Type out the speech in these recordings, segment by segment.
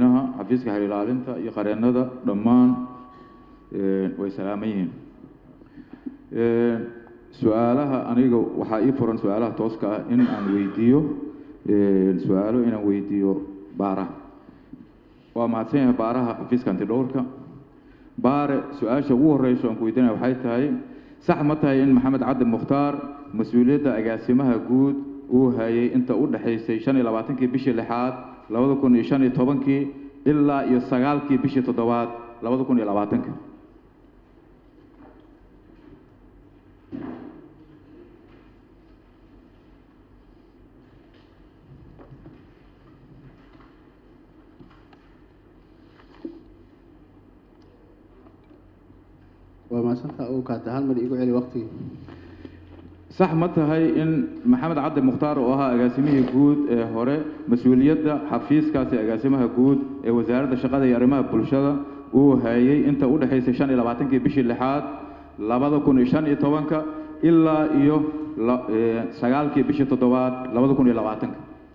xafiiska xeer ilaalinta iyo qareennada dhammaan way salaaman yihiin su-aalaha aniga waxaa ii furan su-aalaha tooska ah in aan weydiiyo su-aalo inaan weydiiyo baaraha waa mahadsan yahay baaraha xafiiska antidhowrka baare su-aasha ugu horeyso aan ku weydiinaya waxay tahay sax ma tahay in maxamed cabdi mukhtaar mas-uuliyadda agaasimaha guud uu hayay inta u dhexaysay shan iyo labaatankii bishii lixaad labada kun iyo shan iyo tobankii ilaa iyo sagaalkii bishii toddobaad labada kun iyo labaatanka waa maasanta uu kaata hal mar igu celi waqtigii sax ma tahay in maxamed cabdi mukhtaar oo ahaa agaasimihii guud ee hore mas-uuliyadda xafiiskaasi agaasimaha guud ee wasaaradda shaqada iyo arrimaha bulshada uu hayay inta u dhexaysay shan iyo labaatankii bishii lixaad labada kun iyo shan iyo tobanka ilaa iyo sagaalkii bishii toddobaad labada kun iyo labaatanka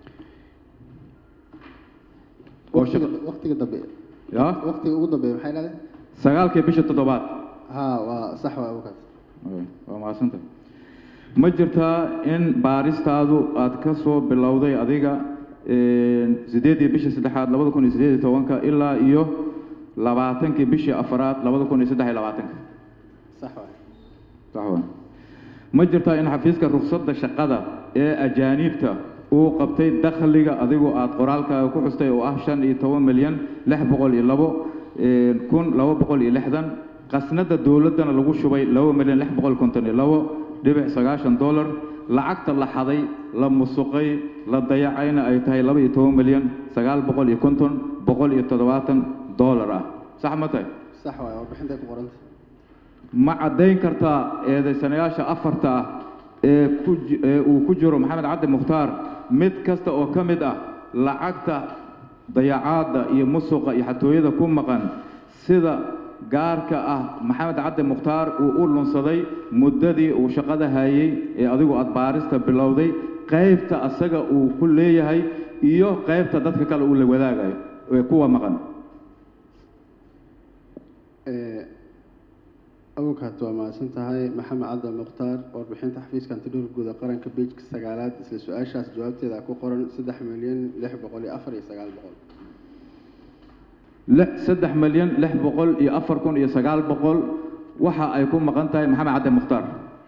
waqtiga waqtiga dambe ya waqtiga ugu dambeeya maxay dhahday sagaalkii bishii toddobaad ha waa sax waa uu kaata waa mahadsanta ma jirtaa in baaristaadu aad ka soo bilowday adiga sideedii bishii saddexaad labada kun iyo sideed iyo tobanka ilaa iyo labaatankii bishii afaraad labada kun iyo saddex iyo labaatanka sax waa sax waa ma jirtaa in xafiiska rukhsadda shaqada ee ajaaniibta uu qabtay dakhliga adigu aad qoraalkaaga ku xustay oo ah shan iyo toban milyan lix boqol iyo labo kun laba boqol iyo lixdan qasnada dowladdana lagu shubay laba milyan lix boqol konton iyo labo dhibic sagaashan dollar lacagta la xaday la musuqay la dayacayna ay tahay laba iyo toban milyan sagaal boqol iyo konton boqol iyo toddobaatan dollar ah sax ma tahay sax waa warbixintay ku qoranta ma caddayn kartaa eedaysanayaasha afarta ah ee ku ji- ee uu ku jiro maxamed cabdi mukhtaar mid kasta oo ka mid ah lacagta dayacaadda iyo musuqa iyo xatooyada ku maqan sida gaarka ah maxamed cabdi mukhtaar uu u lunsaday muddadii uu shaqada hayay ee adigu aad baarista bilowday qaybta asaga uu ku leeyahay iyo qaybta dadka kale uu la wadaagayo ee kuwa maqan awalkaad waa mahadsan tahay maxamed cabdi mukhtaar warbixinta xafiiska antidhowr guud ee qaranka bejka sagaalaad isla su-aashaas jawaabteeda ku qoran saddex milyan lix boqol iyo afar iyo sagaal boqol lix saddex milyan lix boqol iyo afar kun iyo sagaal boqol waxa ay ku maqan tahay maxamed cabdi mukhtaar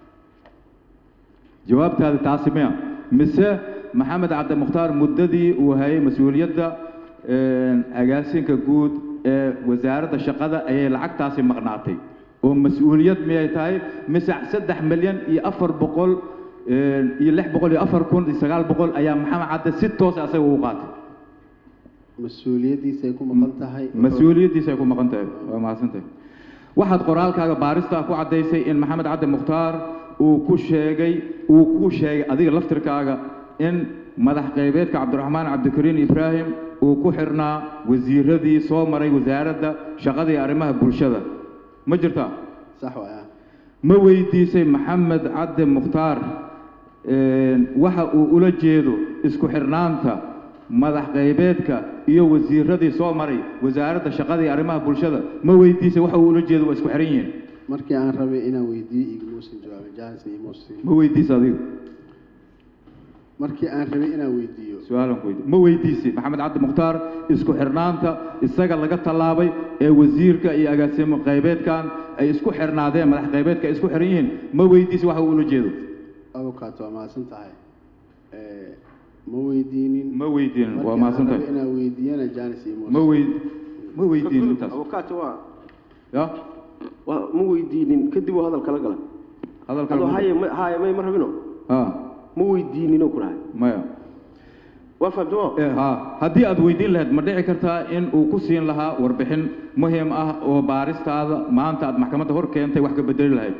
jawaabtaadi taasi miya mise maxamed cabdi mukhtaar muddadii uu hayay mas-uuliyadda agaasinka guud ee wasaaradda shaqada ayay lacagtaasi maqnaatay oo mas-uuliyad miyay tahay mise saddex milyan iyo afar boqol iyo lix boqol iyo afar kun iyo sagaal boqol ayaa maxamed cabdi si toos asaga ugu qaatay mas-uuliyaddiisay ku maqan tahay mas-uuliyaddiisa ay ku maqan tahay waa mahadsantahay waxaad qoraalkaaga baarista ku caddaysay in maxamed cabdi mukhtaar uu ku sheegay uu ku sheegay adiga laftirkaaga in madax qaybeedka cabdiraxmaan cabdikariin ibraahim uu ku xirnaa wasiiradii soo maray wasaaradda shaqada iyo arrimaha bulshada ma jirtaa sax waa ma weydiisay maxamed cabdi mukhtaar waxa uu ula jeedo isku xirnaanta madax qaybeedka iyo wasiiradii soo maray wasaaradda shaqada iyo arrimaha bulshada ma weydiisay waxa uu ula jeedo waa isku xiran yihiin markii aan rabay inaan weydiiyo igmuusan jawaabin jaanisna imuusan ma weydiisa adigu markii aan rabay inaan weydiiyo su-aalan ku weydi ma weydiisay maxamed cabdi mukhtaar isku xirnaanta isaga laga tallaabay ee wasiirka iyo agaasimo qaybeedkan ay isku xirnaadeen madax qaybeedka ay isku xiran yihiin ma weydiisay waxa uu ula jeedo awalkaad waa mahadsan tahay ma weydiinin ma weydiinin waa Markii aan mahadsan tahay rabay inaan weydiiyana jaanis imuusan ma weyd ma weydiinin intaas abukaata waa ya waa ma weydiinin kadib uu hadal kala gala hadalka adoo haye ma- haye may ma rabino ha ma weydiininoo ku dhahay maya waa fahamtamo Eh, ha haddii aad weydiin lahayd ma dhici kartaa in uu ku siin lahaa warbixin muhiim ah oo baaristaada maanta aad maxkamadda hor keentay wax ka bedeli lahayd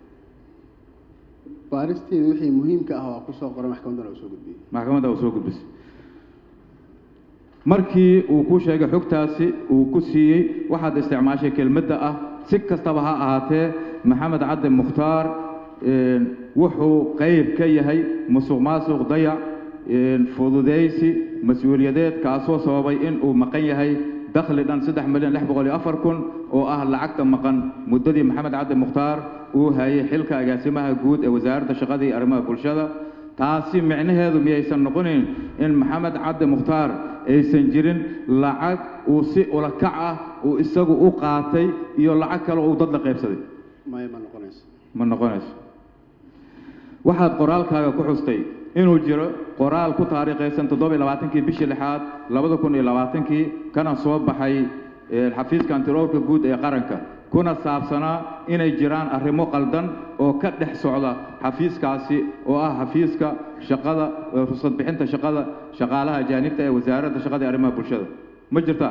baaristeeda wixii muhiimka ah waa kusoo qoray maxkamaddana uu soo gudbiyey maxkamadda uu soo gudbisay markii uu ku sheegay xogtaasi uu ku siiyey waxaad isticmaashay kelmadda ah si kastaba ha ahaatee maxamed cabdi mukhtaar een, wuxuu qayb ka yahay musuq maasuq dayac fududaysi mas-uuliyadeed kaasoo sababay in uu maqan yahay dakhli dhan saddex milyan lix boqol iyo afar kun oo ah lacagta maqan muddadii maxamed cabdi mukhtaar uu hayay xilka agaasimaha guud ee wasaaradda shaqada iyo arrimaha bulshada taasi micnaheedu miyaysan noqonayn in maxamed cabdi mukhtaar aysan jirin lacag uu si ulakac ah uu isagu u qaatay iyo lacag kale uu dad la qaybsaday maya ma noqonayso ma noqonayso waxaad qoraalkaaga ku xustay inuu jiro qoraal ku taariikhaysan toddoba iyo labaatankii bishii lixaad labada kun iyo labaatankii kana soo baxay eh, xafiiska antiroorka guud ee qaranka kuna saabsanaa inay jiraan arrimo qaldan oo ka dhex socda xafiiskaasi oo ah xafiiska shaqada eh, rugsad bixinta shaqada shaqaalaha ajaanibta ee wasaaradda shaqada iyo arrimaha bulshada ma jirtaa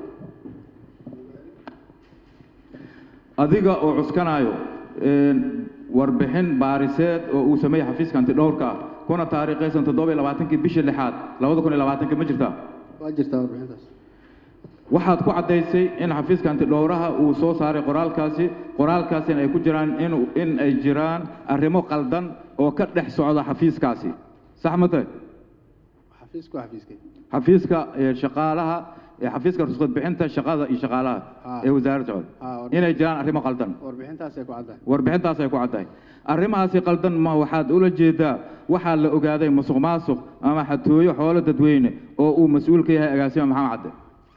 adiga oo cuskanaayo een, warbixin baariseed oo uu sameeyey xafiiska antidhowrka ah kuna taariikhaysan toddoba iyo labaatankii bishii lixaad labada kun iyo labaatankii ma jirtaa waa jirtaa warbixintaas waxaad ku caddaysay in xafiiska antidhowraha uu soo saaray qoraalkaasi qoraalkaasina ay ku jiraan in in ay jiraan arrimo qaldan oo ka dhex socda xafiiskaasi sax ma tahay xafiisku waa xafiiskay xafiiska ee, shaqaalaha ee xafiiska ruskad bixinta shaqada iyo shaqaalaha Ah. ee wasaaradda shaqada Ah, war- inay jiraan arrimo qaldan warbixintaasay ku caddahay warbixintaas ay ku caddahay arrimahaasi qaldan ma waxaad ula jeedaa waxaa la ogaaday musuq maasuq ama xatooyo xoolo dadweyne oo uu mas-uul ka yahay agaasima maxamed cadde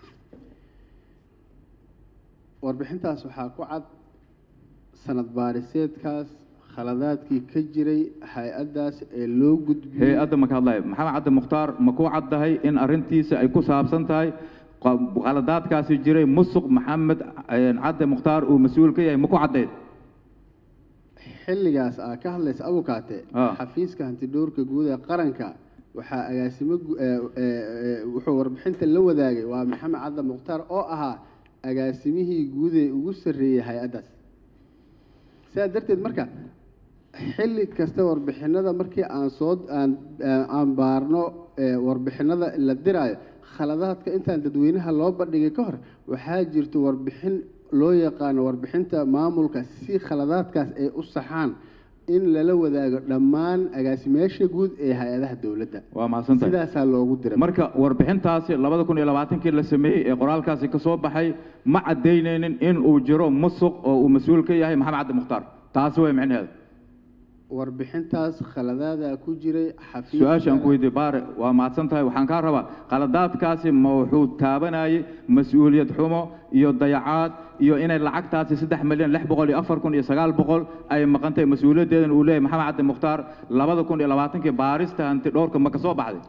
warbixintaas waxaa ku cad sanad baariseedkaas khaladaadkii ka jiray hay-addaas ee loo gudbiyey hay-adda maka hadlaya maxamed cadde mukhtaar ma ku caddahay in arrintiisa ay ku saabsan tahay qa- khaladaadkaasi jiray musuq maxamed eh, cadde mukhtaar uu mas-uul ka yahay ma ku caddayd xilligaas aa ka hadlaysa abukaate Ah. xafiiska hantidhowrka guud ee qaranka waxaa agaasimo gu- ee, ee, ee, wuxuu warbixinta la wadaagay waa maxamed cadda mukhtaar oo ahaa agaasimihii guud ee ugu sarreeyey hay-addaas sidaa darteed marka xilli kasta warbixinada markii aan soo aan aan baarno ee, warbixinada la diraayo khaladaadka intaan dadweynaha loo bandhigay ka hor waxaa jirta warbixin loo yaqaano warbixinta maamulka si khaladaadkaas ay u saxaan in lala wadaago dhammaan agaasimayaasha guud ee hay-adaha dowladda waa mahadsan tahay sidaasaa loogu diray marka warbixintaasi labada kun iyo labaatankii la sameeyey ee qoraalkaasi ka soo baxay ma caddaynaynin in uu jiro musuq oo uu mas-uul ka yahay maxamed cabdi mukhtaar taasi way micnaheeda warbixintaas khaladaadaa ku jiray xafiiska su-aashaan ku weydiiyey baare waa mahadsan tahay waxaan kaa rabaa khaladaadkaasi ma wuxuu taabanayay mas-uuliyad xumo iyo dayacaad iyo inay lacagtaasi saddex milyan lix boqol iyo afar kun iyo sagaal boqol ay maqantay mas-uuliyaddeedan uu leeyahay maxamed cabdi mukhtaar labada kun iyo labaatankii baarista hanti dhowrka ma ka soo baxday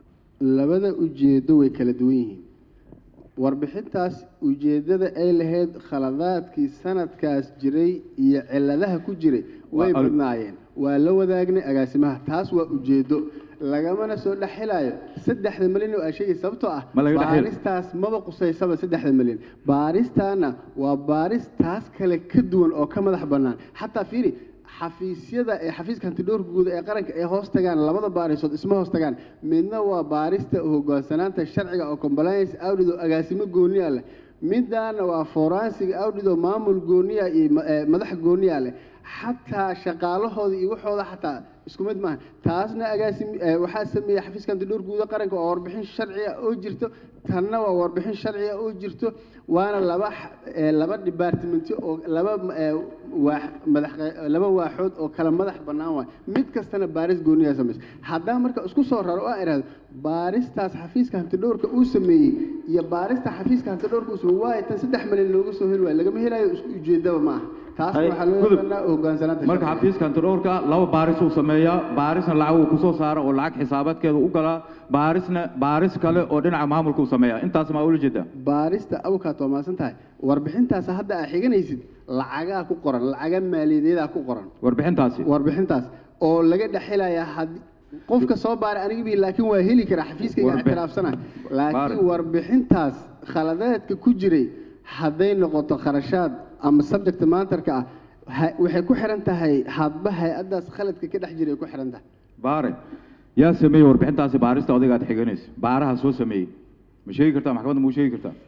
labada ujeedo way kala duwan yihiin warbixintaas ujeeddada ay lahayd khaladaadkii sanadkaas jiray iyo ciladaha ku jiray way Waa al- badnaayeen waa la wadaagnay agaasimaha taas waa ujeedo lagamana soo dhexelayo saddexda milyan oo aa sheegay sababtoo ah Ma laga dhex heli? baaristaas maba qusaysaba saddexda milyan baaristaana waa baaris taas kale ka duwan oo ka madax bannaan xataa fiiri xafiisyada ee xafiiska hantidhowrka guud ee qaranka ay hoos tagaan labada baarisood isma hoos tagaan midna waa baarista hogaansanaanta sharciga oo compliance audit oo agaasimo gooniya leh midaana waa forensic audit oo maamul gooniya iyo ma- ee, madax gooniya leh xataa shaqaalahooda iyo waxooda xataa isku mid maaha taasna agaasim ee, waxaa sameeyey xafiiska hantidhowrka guud ee qaranka oo warbixin sharciya oo jirto tanna waa warbixin sharciya oo jirto waana laba x- ee, laba departmenti oo laba ee, waax madax laba waaxood oo kala madax bannaan waay mid kastana baaris gooniyaa samaysa haddaan marka isku soo raro oo aan idhahdo baaristaas xafiiska hantidhowrka uu sameeyey iyo baarista xafiiska hantidhowrka uu sameeyey waayo tan saddex milyan looga soo heli waayo lagama helayo isku ujeedaba ma aha taas Hay, waxaa loo gudub. yaqaanaa hogaansanaanta marka sharciga. xafiiska antidhowrka laba baaris uu sameeyaa baarisna lacag uu kusoo saara oo lacag xisaabaadkeeda u galaa baarisna baaris kale oo dhinaca maamulka uu sameeyaa intaas maa ula jeedaa baarista awkaad waa maasan tahay warbixintaas hadda aa xiganaysid lacagaa ku qoran lacaga maaliyadeedaa ku qoran warbixintaasi warbixintaas oo laga dhexelayaa haddii qofka soo baaray aniga bi laakiin waa heli karaa xafiiskayga Warbi- ictiraafsana laakiin Baari. warbixintaas khaladaadka ku jiray hadday noqoto kharashaad ama subject maantarka ah ha- waxay ku xiran tahay hadba hay-addaas khaladka ka dhex jiray ay ku xiran tahay baare yaa sameeyey warbixintaasi baarista odayga aad xiganayso baaraha soo sameeyey ma sheegi kartaa maxkamadda ma u sheegi kartaa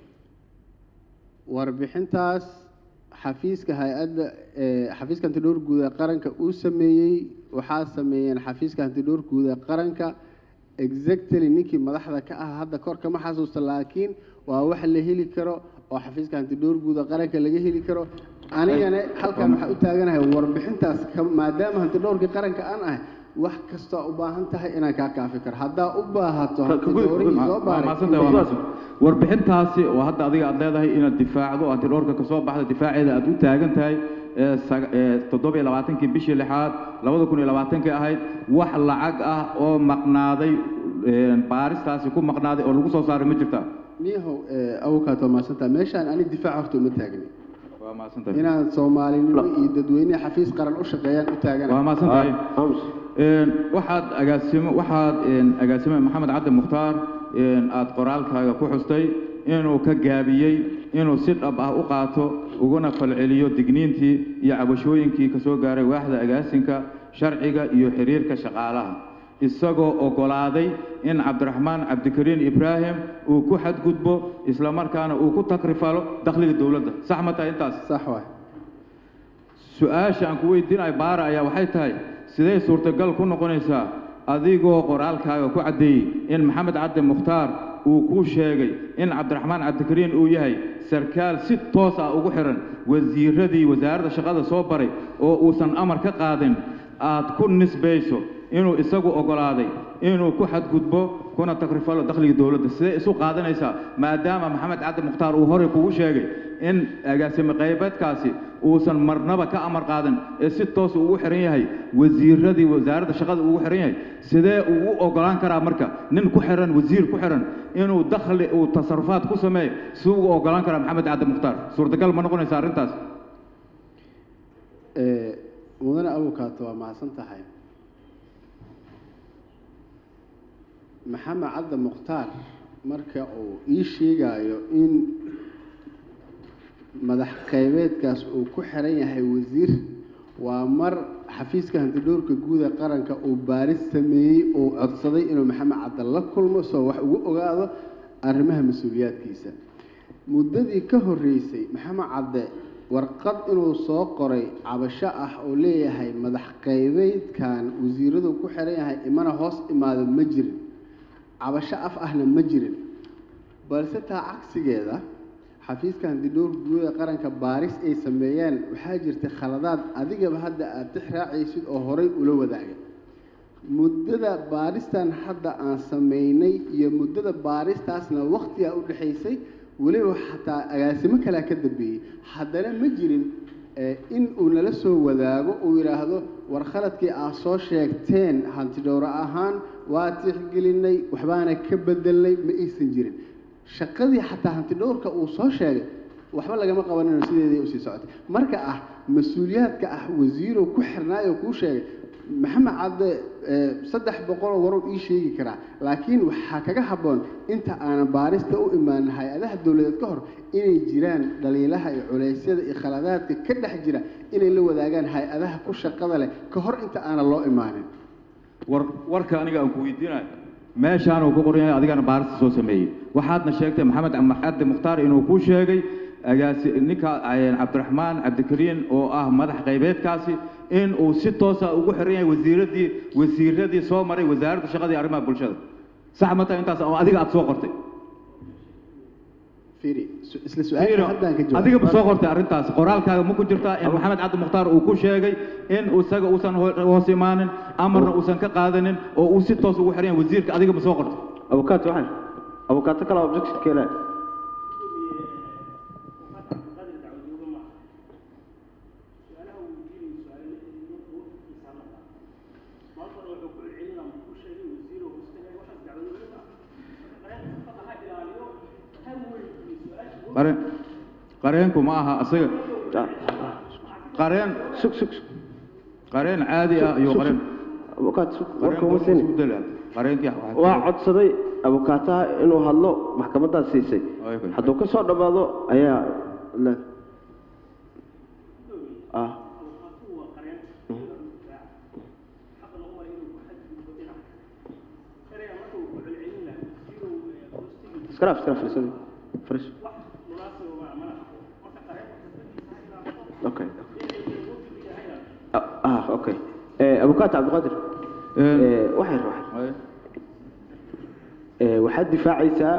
warbixintaas xafiiska hay-adda ee xafiiska hantidhowr guud ee qaranka uu sameeyey waxaa sameeyeen xafiiska hantidhowr guud ee qaranka exactly ninkii madaxda ka ah hadda kor kama xasuusta laakiin waa wax la heli karo oo xafiiska hantidhowr guuda qaranka laga heli karo anigana halkan waxaa u taaganahay warbixintaas ka- maadaama hantidhowrkii qaranka aan ahay wax kastoo u baahan tahay inaan kaa kaafi karo haddaa u baahato Ka- ka gudub, hantidhowrihii ka soo waa baaray mahadsantahay, waa mahadsan. warbixintaasi oo hadda adiga aad leedahay inaad difaacdo oo antidhoorka ka soo baxda difaaceeda aad u taagan tahay ee saga- ee toddoba iyo labaatankii bishii lixaad labada kun iyo labaatankii ahayd wax lacag ah oo maqnaaday ee, baaristaasi ku maqnaaday oo lagu soo saaray ma jirtaa niyahow awokaato maadsantaa meeshaan ani difaac horta uma taagni waa mahadsantahay inaan soomaalinimo iyo dadweyne xafiis qaran u shaqeeyaan u waa taaganahay mahadsantahay aamus Een, waxaad agaasimo waxaad een, agaasime maxamed cabdi mukhtaar een, aad qoraalkaaga ku xustay inuu ka gaabiyey inuu si dhab ah u qaato uguna falceliyo digniintii iyo cabashooyinkii ka soo gaaray waaxda agaasinka sharciga iyo xiriirka shaqaalaha isagoo oggolaaday in cabdiraxmaan cabdikariin ibraahim uu ku xadgudbo islamarkaana uu ku takrifalo dakhliga dowladda sax ma tahay intaas sax waay su-aasha aan ku weydiinayo baara ayaa waxay tahay sidee suurtagal ku noqonaysaa adigoo qoraalkaaga ku caddeeyey in maxamed cabdi mukhtaar uu kuu sheegay in cabdiraxmaan cabdikariin uu yahay sarkaal si toos ah ugu xihan wasiiradii wasaaradda shaqada soo baray oo uusan amar ka qaadin aad ku nisbayso inuu isagu oggolaaday inuu ku xadgudbo kuna takrifalo dakhliga dowladda sidee isu qaadanaysaa maadaama maxamed cabdi mukhtaar uu horey kugu sheegay in agaasime qaybeedkaasi uusan marnaba ka amar qaadan ee si toos ugu xihan yahay wasiiradii wasaaradda shaqada ugu xihan yahay sidee uu u ogolaan karaa marka nin ku xihan wasiir ku xihan inuu dakhli uu tasarufaad ku sameeyo si ugu ogolaan karaa maxamed cabdi mukhtaar suurtagal ma noqonaysa arrintaas Ee, mudane awokaato waa mahadsan tahay maxamed cabdi mukhtaar marka uu ii sheegayo in madax qaybeedkaas uu ku xiran yahay wasiir waa mar xafiiska hantidhowrka guud ee qaranka uu baaris sameeyey uu codsaday inuu maxamed cabdi la kulmo soo wax ugu ogaado arrimaha mas-uuliyaadkiisa muddadii ka horreysay maxamed cabde warqad inuu soo qoray cabasho ah oo leeyahay madax qaybeedkan wasiiradu ku xiran yahay imana hoos imaado ma jirin cabasho af ahna ma jirin balse taa cagsigeeda xafiiska hantidhowr guud ee qaranka baaris ay sameeyeen waxaa jirtay khaladaad adigaba hadda aad tix raacaysid oo horay ula wadaagay muddada baaristan hadda aan sameynay iyo muddada baaristaasna waqtigaa u dhexaysay weliba xataa agaasimo kalea ka dambeeyey haddana ma jirin eh, in uu nala soo wadaago uu yidhaahdo war khaladkii aad soo sheegteen hantidhowro ahaan waa tixgelinay waxbaana ka bedelnay ma aysan jirin shaqadii xataa hantidhowrka uu soo sheegay waxba lagama qabanino sideedii usii socotay marka ah mas-uuliyaadka ah wasiirow ku xirnaayoo kuu sheegay maxamed cadde eh, saddex boqoloo warow ii sheegi karaa laakiin waxaa kaga habboon inta aanan baarista u imaanin hay-adaha dowladeed ka hor inay jiraan dhaliilaha iyo culeysyada iyo khaladaadka ka dhex jira inay la wadaagaan hay-adaha ku shaqada leh ka hor inta aanan loo imaanin war warka aniga aan ku weydiinayo meeshaan uu ku qoran yahay adigana baarista soo sameeyey waxaadna sheegtay maxamed cabdi mukhtaar inuu kuu sheegay agaasi ninka eh, cabdiraxmaan cabdikariin oo ah madax qaybeedkaasi in uu si toosa ugu xiran yahay wasiiradii wasiiradii soo maray wasaaradda shaqada iyo arrimaha bulshada sax ma tahay intaas oo adiga aad soo qortay fiiri su- isla su-aasha haddaan ka jawaab adiga ma soo qortay arrintaas qoraalkaaga ma ku jirtaa in maxamed cabdi mukhtaar uu ku sheegay in isaga uusan ho- hoos imaanin amarna uusan ka qaadanin oo uu si toos ugu xiran yahay wasiirka adiga ma soo qortay abukaato waxaan abukaato kale objection keenaa qareen qareenku ma aha asaga qareen sug sug sug qareen caadi ah iyo qareen abukaato sug warka qareenku uma waa siin isku dalaad qareenkii waxaa waa codsaday abukaataha inuu hadlo maxkamadaas siisay Okay. hadduu ka soo dhammaado ayaa le ah iskaraaf iskaraaf fariisadi fariis okay ah ah, okay eh abukaato cabdiqaadir Een- eh waxay waxay ee, waxaad difaacaysaa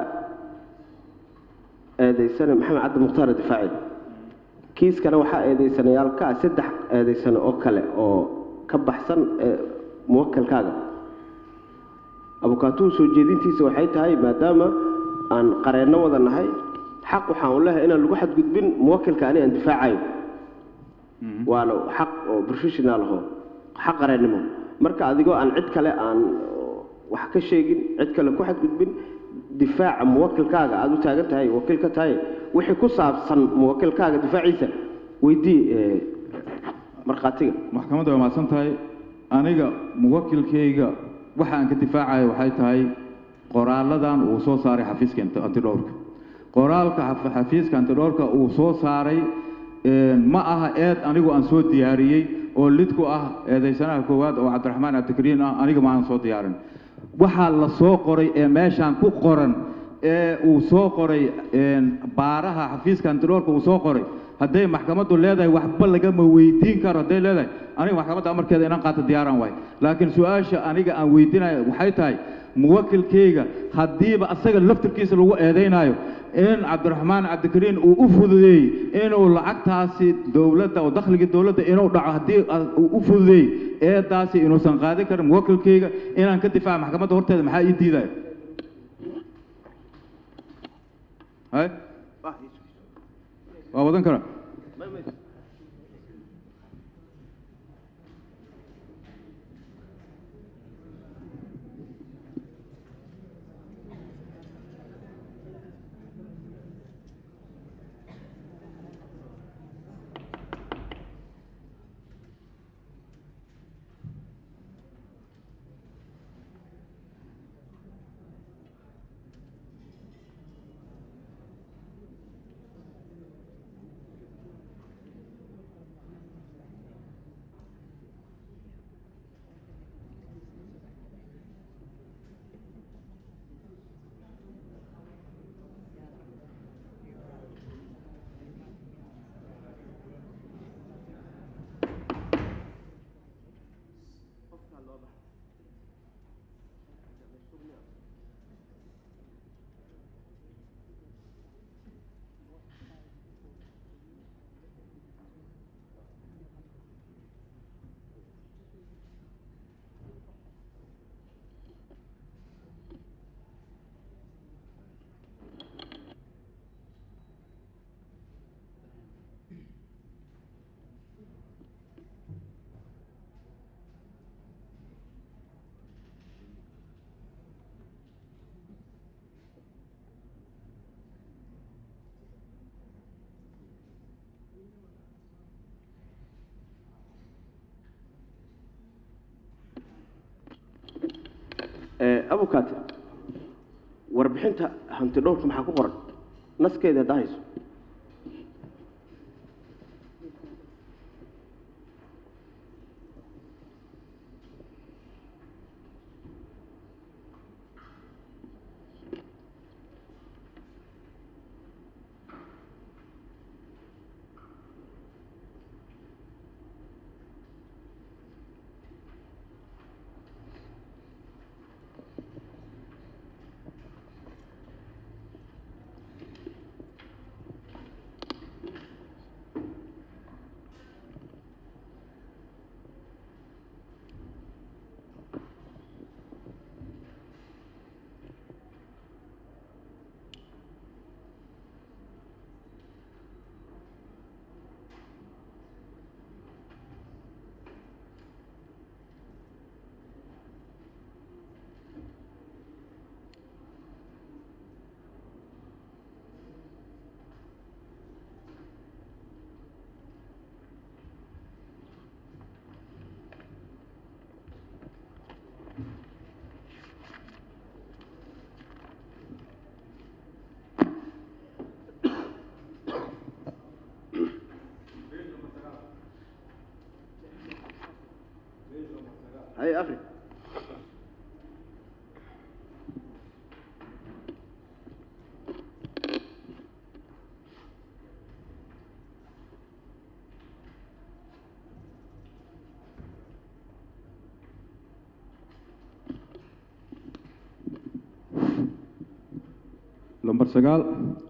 eedaysane maxamed cabdi mukhtaar difaaci kiiskana waxaa eedaysanayaal ka ah saddex eedaysane oo kale oo ka baxsan ee, muwakilkaaga abukaatuhu soo jeedintiisa waxay tahay maadaama aan qareenno wada nahay xaq waxaan u lehay inaan lagu xadgudbin muwakilka ani aan difaacayo waana xaq oo professional aho xaq qareennimo marka adigoo aan cid kale aan wax ka sheegin cid kale ku xadgudbin difaaca muwakilkaaga aada u taagan tahay wakiil ka tahay wixii ku saabsan muwakilkaaga difaaciisa weydii ee, markhaatiga maxkamadda waa mahadsan tahay aniga muwakilkayga waxa aan ka difaacayo waxay tahay qoraaladan uu soo saaray xafiiska anti- antidhowrka qoraalka xaf- xafiiska antidhowrka uu soo saaray een, ma aha eed anigu aan soo diyaariyey oo lid ku ah eedaysanaha koowaad oo cabdiraxmaan cabdikariin ah aniga ma aan soo diyaarin waxaa la soo qoray ee meeshaan ku qoran ee uu soo qoray een, baaraha xafiiska antidhowrka uu soo qoray hadday maxkamaddu leedahay waxba lagama weydiin karo hadday leedahay aniga maxkamadda amarkeeda inaan qaato diyaaraan waay laakiin su-aasha aniga aan weydiinayo waxay tahay muwakilkayga haddiiba asaga laftirkiisa lagu eedaynayo in cabdiraxmaan cabdikariin uu u fududeeyey inuu lacagtaasi dowladda oo dakhligii dowladda inuu dhaco haddii a- uu u fududeeyey eedaasi inuusan qaadin karin muwakilkayga inaan ka difaaca maxkamadda horteeda maxaa ii diidaya hay waa wadan kara ee, abukaate warbixinta hanti dhowrka maxaa ku qoran naskeeda haddaa hayso hay afri sagaal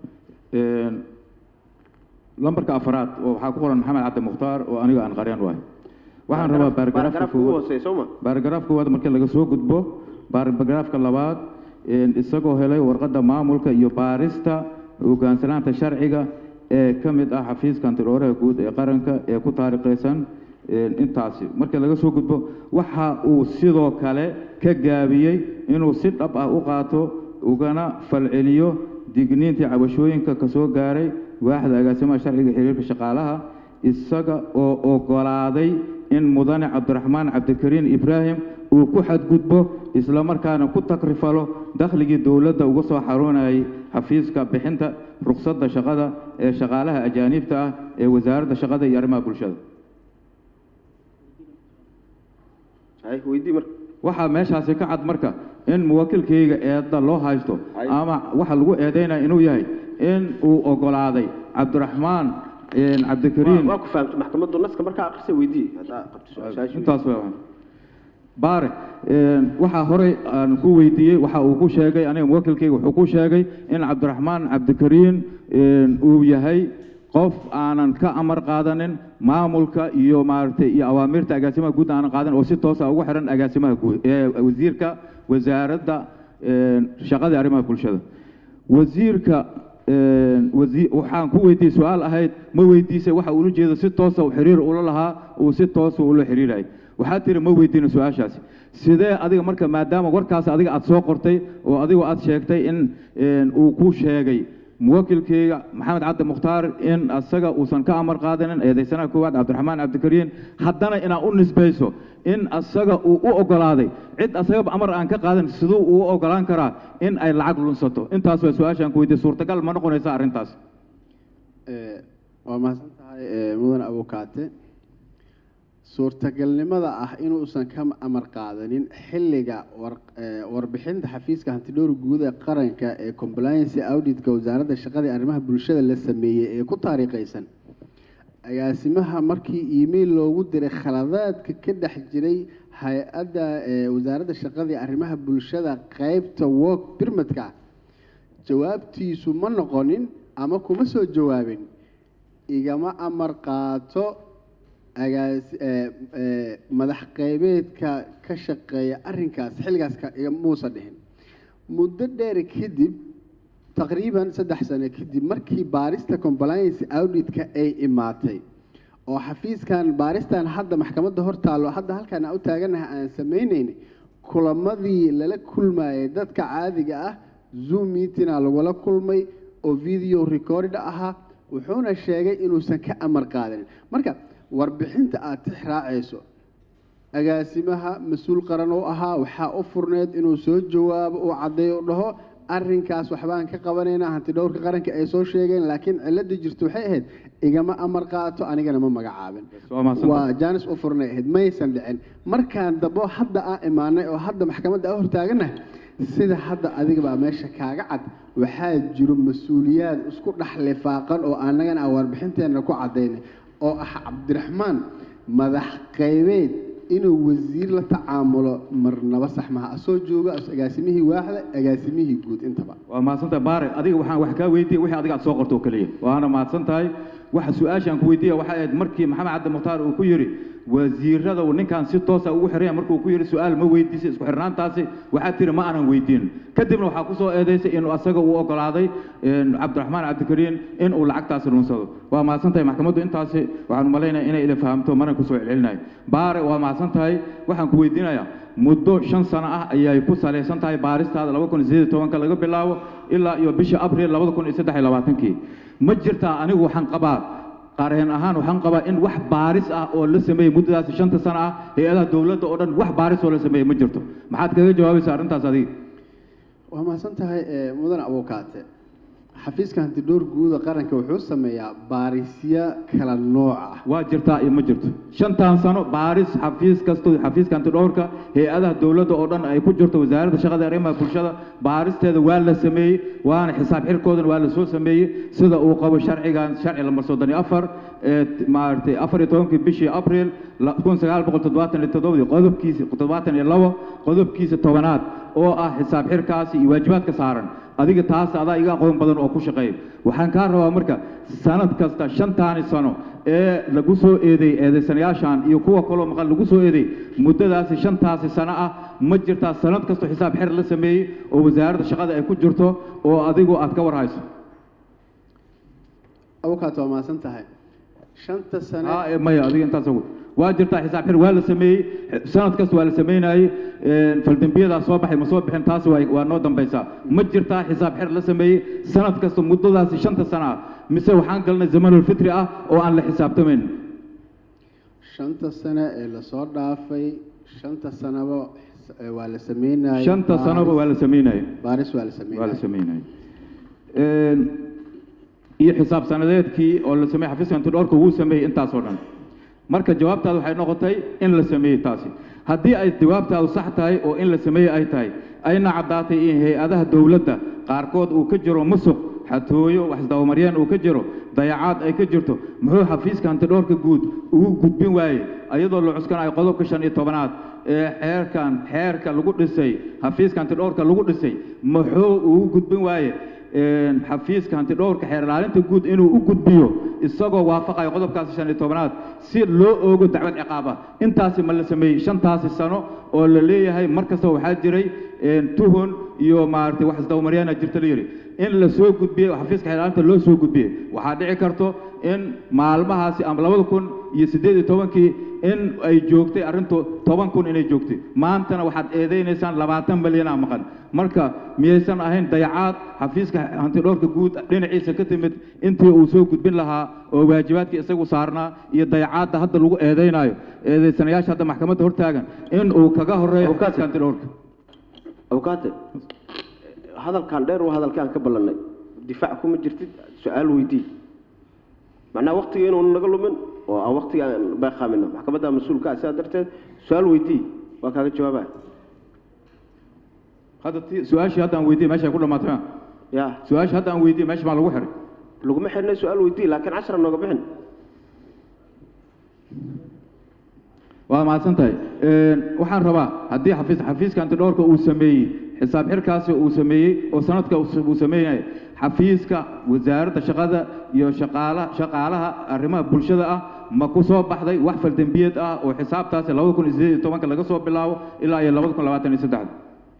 lambarka afaraad oo waxaa ku qoran maxamed cabdi mukhtaar oo aniga aan qaryan waay waxaan rabaa baaragaraafka baaragaraafka ugu koowaad hooseeya soo ma baaragaraaf koowaad markii laga soo gudbo baaragaraafka labaad een, isagoo helay warqadda maamulka iyo baarista hogaansanaanta sharciga ee ka mid ah xafiiska antidhooraha guud ee qaranka ee ku taariikhaysan een, intaasi markii laga soo gudbo waxa uu sidoo kale ka gaabiyey inuu si dhab ah u qaato ugana falceliyo digniintii cabashooyinka ka soo gaaray waaxda agaasimaha sharciga iyo xiriirka shaqaalaha isaga oo ogolaaday in mudane cabdiraxmaan cabdikariin ibraahim uu ku xadgudbo isla markaana ku takrifalo dakhligii dowladda uga soo xaroonayay xafiiska bixinta rukhsadda shaqada ee shaqaalaha ajaaniibta ah ee wasaaradda shaqada iyo arrimaha bulshada hay weydii marka waxaa meeshaasi ka cad marka in muwakkilkayga eedda loo haysto Ay. ama waxa lagu eedaynaya inuu yahay in uu ogolaaday cabdiraxmaan een, cabdikariin waa ku fahamtay maxkamaddu naska markaa akhrisay weydii haddaa qabto su-aashaasi intaas waa baare een, waxaa horey aan ku weydiiyey waxa uu ku sheegay aniga muwakkilkayga wuxuu ku sheegay in cabdiraxmaan cabdikariin een, uu yahay qof aanan ka amar qaadanin maamulka iyo maaragtay iyo awaamirta agaasimaha guud aanan qaadan oo si toosa ugu xiran agaasimaha guud ee wasiirka wasaaradda een, shaqada iyo arrimaha bulshada wasiirka een, wasi- waxaan ku weydiiyey su-aal ahayd ma weydiisay waxa ula jeedo si toosa uu xiriir ula lahaa uu si toosa ula xiriirayay waxaa tiri ma weydiina su-aashaasi sidee adiga marka maadaama warkaas adiga aad soo qortay oo adigu aad sheegtay in een, uu ku sheegay muwakkilkeyga maxamed cabdi mukhtaar in asaga uusan ka amar qaadanin eedaysanaha koowaad cabdiraxmaan cabdikariin haddana inaad u nisbayso in asaga uu u ogolaaday cid asagaba amar aan ka qaadan siduu uu u ogolaan karaa in ay lacag lunsato intaas waa su-aashaan ku weydiiyey suurtagal ma noqonaysa arrintaas Ee, waa mahadsan tahay ee, mudan abukaate suurtagalnimada ah inuusan ka amar qaadanin xilliga war- ee, warbixinta xafiiska hantidhowr guud ee qaranka ee compliance auditka wasaaradda shaqada iyo arrimaha bulshada la sameeyey ee ku taariikhaysan agaasimaha markii email loogu diray khaladaadka ka dhex jiray hay-adda ee, wasaaradda shaqada iyo arrimaha bulshada qeybta work permitka jawaabtiisu ma noqonin ama kuma soo jawaabin igama amar qaato agaas ee, ee, madax qeybeedka ka shaqeeya arrinkaas xilligaas ka- iga- muusa dhihin muddo dheer kadib taqriiban saddex sano kadib markii baarista compliance auditka ay imaatay oo xafiiskan baaristan hadda maxkamadda hor taallo hadda halkaan aan u taaganahay aan samaynayn kulamadii lala kulmayay dadka caadiga ah zoom meetinga lagula kulmay oo video recorded ahaa wuxuuna sheegay inuusan ka amar qaadanin marka warbixinta aad tix raacayso agaasimaha mas-uul qaran oo ahaa waxaa u furneed inuu soo jawaabo uu caddeeyo u dhaho arrinkaas waxbaan ka qabanaynaa hanti dhowrka qaranka ay soo sheegeen laakiin cilada jirta waxay ahayd igama amar qaato anigana ma magacaabin waa mahadsan waa jaanis u furnay ahayd maysan dhicin markaan dambo hadda aan imaanay oo hadda maxkamadda aan hortaaganahay sida hadda adigabaa meesha kaaga cad waxaa jiro mas-uuliyaad isku dhex lifaaqan oo annagana aan warbixinteenna ku cadaynay oo ah cabdiraxmaan madax qaybeed inuu wasiir la tacaamulo marnaba sax maha asoo jooga as- agaasimihii waaxda agaasimihii guud intaba waa mahadsantahay baare adiga waxaan wax kaa weydiiyey wixii adiga aad soo qorto oo keliya waana mahadsan tahay waxa su-aashaan ku weydiiya waxay ahayd markii maxamed cabdi mukhtaar uu ku yidhi wasiirada uu ninkan si toosa ugu xiranya markuu ku yidhi su-aal ma weydiisay isku xirnaantaasi waxaa tiri ma aanan weydiin kadibna waxaa kusoo eedaysay inuu asaga uu ogolaaday een, cabdiraxmaan cabdikariin in uu lacagtaasi lunsado waa mahadsan tahay maxkamaddu intaasi waxaan umalaynaya inay ila fahamto mana kusoo celcelinayo baare waa mahadsan tahay waxaan ku weydiinayaa muddo shan sano ah ayay ku salaysan tahay baaristaada laba kun iyo sideed iyo tobanka laga bilaabo ilaa iyo bisha abriil labada kun iyo saddex iyo labaatankii ma jirtaa anigu waxaan qabaa qareen ahaan waxaan qabaa in wax baaris ah oo la sameeyey muddadaasi shanta sano ah hay-adaha dowladda oo dhan wax baaris oo la sameeyey ma jirto maxaad kaga jawaabaysaa arrintaas adiga waa mahadsan tahay ee, mudan abuukaate xafiiska hantidhowr guuda qaranka wuxuu sameeyaa baarisyo kala nooc ah waa jirtaa iyo ma jirto shantan sano baaris xafiis kasto xafiiska antidhowrka hay-adaha dowladda oo dhan ay ku jirto wasaaradda shaqada iyo arrimaha bulshada baaristeeda waa la sameeyey waana xisaab xirkoodan waa la soo sameeyey sida uu qabo sharcigan sharci lambar soddon iyo afar ee t- maaragtay afar iyo tobankii bishii abriil la- kun sagaal boqol toddobaatan iyo toddobadii qodobkiisa toddobaatan iyo labo qodobkiisa tobanaad oo ah xisaab xirkaasi iyo waajibaadka saaran adiga taas adaa iga aqoon badan oo ku shaqeeya waxaan kaa rabaa marka sanad kasta shantaani sano ee lagu soo eedeey eedaysanayaashan iyo kuwa kaloo maqan lagu soo eedeey muddadaasi shantaasi sano ah ma jirtaa sanad kastoo xisaab xir la sameeyey oo wasaaradda shaqada ay ku jirto oo adigu aad ka war hayso awkaad waa mahadsan tahay shanta sane Ah, eh, maya adiga intaas ugu waa jirtaa xisaab xir waa la sameeyey sanad kasta waa la sameynayey faldembiyadaa soo baxay ma soo bixin taasi waa waa noo dambaysaa ma jirtaa xisaab xir la sameeyey sanad kasta muddadaasi shanta sano ah mise waxaan galnay zamanulfitri ah oo aan la xisaabtamayn shanta sane ee lasoo dhaafay shanta sanaba eh, waa la sameynayay shanta sanoba waa la sameynayey baaris waa la waa la sameynayay sameynayey iyo xisaab sanadeedkii oo la sameeyey xafiiska antidhoorka wuu sameeyey intaasoo dhan marka jawaabtaadu waxay noqotay in la sameeyey taasi haddii ay jawaabtaadu sax tahay oo in la sameeyey ay tahay ayna caddaatay in hay-adaha dowladda qaarkood uu ka jiro musuq xatooyo waxisdabamaryeen uu ka jiro dayacaad ay ka jirto muxuu xafiiska antidhoorka guud ugu gudbin waaye iyadoo la cuskanayo qodobka shan iyo tobanaad ee xeerkan xeerka lagu dhisay xafiiska antidhoorka lagu dhisay muxuu ugu gudbin waaye een, xafiiska hantidhowrka xeer ilaalinta guud inuu u gudbiyo isagoo waafaqayo qodobkaasi shan iyo tobanaad si loo oogo dacwad ciqaab ah intaasi ma la sameeyey shantaasi sano oo la leeyahay mar kastaba waxaa jiray een, tuhun iyo maaragtay wax isdabamaryana jirta la yidhi in la soo gudbiyey oo xafiiska xeer ilaalinta loo soo gudbiyey waxaa dhici karto in maalmahaasi ama labada kun iyo siddeed iyo tobankii in ay joogtay arrintu toban kun inay joogtay maantana waxaad eedeynaysaan labaatan milyanaa maqan marka miyaysan ahayn dayacaad xafiiska hantidhoorka guud dhinaciisa ka timid intii uu soo gudbin lahaa oo waajibaadkii isagu saarnaa iyo dayacaadda hadda lagu eedeynaayo eedeysanayaasha hadda maxkamadda hortaagan in uu kaga horeeyo Abukaate. xafiiska hantidhoorka abukaate hadalkan dheer waa hadalkii aan ka ballannay difaac kuma jirtid su-aal weydii macnaha waktiga inuunu naga lumin oo aan waktiga aan beeqaamino maxkamadda mas-uulka ah sidaa darteed su-aal weydii waa kaaga jawaabaa hadda ti su-aashii hadda aan weydiiyey meesha ay ku dhamaatay ma ya su-aashii hadda aan weydiiyey meesha maa lagu xiray laguma xirnay su-aal weydii laakiin cashara nooga bixin waa mahadsan tahay Een, waxaan rabaa haddii xafiis xafiiska antidhoorka uu sameeyey xisaab xirkaasi uu sameeyey oo sanadka uu uu sameeyay xafiiska wasaaradda shaqada iyo shaqaala shaqaalaha arrimaha bulshada ah ma ku soo baxday wax faldembiyeed ah oo xisaabtaasi labada kun iyo siddeed iyo tobanka laga soo bilaabo ilaa iyo labada kun labaatan iyo saddexda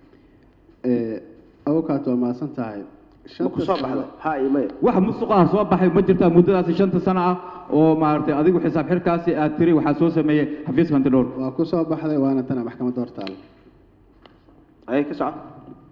awkaad waa mahadsan tahay ma ku soo baxda ha iyo maya wax musuqaha soo baxay ma jirtaa muddadaasi shanta sano ah oo maaragtay adigu xisaab xirkaasi aad tiri waxaa soo sameeyey xafiiska antidhoorka waa ku soo baxday waana tana maxkamadda hortaala ayay ka soco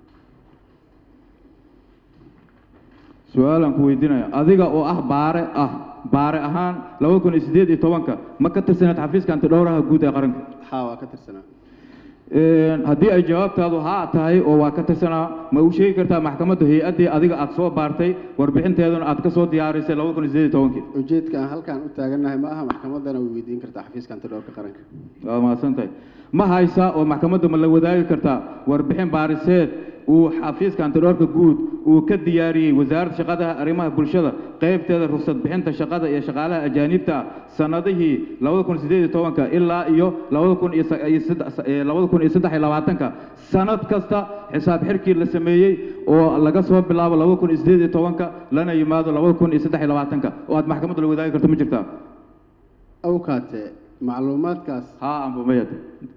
su-aalaan ku weydiinaya adiga oo ah baare ah baare ahaan labada kun iyo siddeed iyo tobanka ma ka tirsanayd xafiiska antidhowraha guud ee qaranka haa waa ka tirsanaa Een, haddii ay jawaabtaadu haa tahay oo waa ka tirsanaa ma u sheegi kartaa maxkamadda hay-addii adiga aad soo baartay warbixinteeduna aad ka soo diyaarisay labada kun iyo siddeed iyo tobankii ujeedka aan halkaan u taagannahay ma aha maxkamaddana way weydiin kartaa xafiiska antidhowrka qaranka waa mahadsan tahay ma haysaa oo maxkamadda ma la wadaagi kartaa warbixin baariseed uu xafiiska antidhoorka guud uu ka diyaariyey wasaaradda shaqadaha arrimaha bulshada qaybteeda rugsad bixinta shaqada iyo shaqaalaha ajaanibta ah sanadihii labada kun siddeed iyo tobanka ilaa iyo labada kun iyo sa- iyo saddex- eh, labada kun iyo saddex iyo labaatanka sanad kasta xisaab xirkii la sameeyey oo laga soo bilaabo labada kun iyo siddeed iyo tobanka lana yimaado labada kun iyo saddex iyo labaatanka oo aad maxkamadda la wadaagi karto ma jirtaa awkaate macluumaadkaas haa amba mayad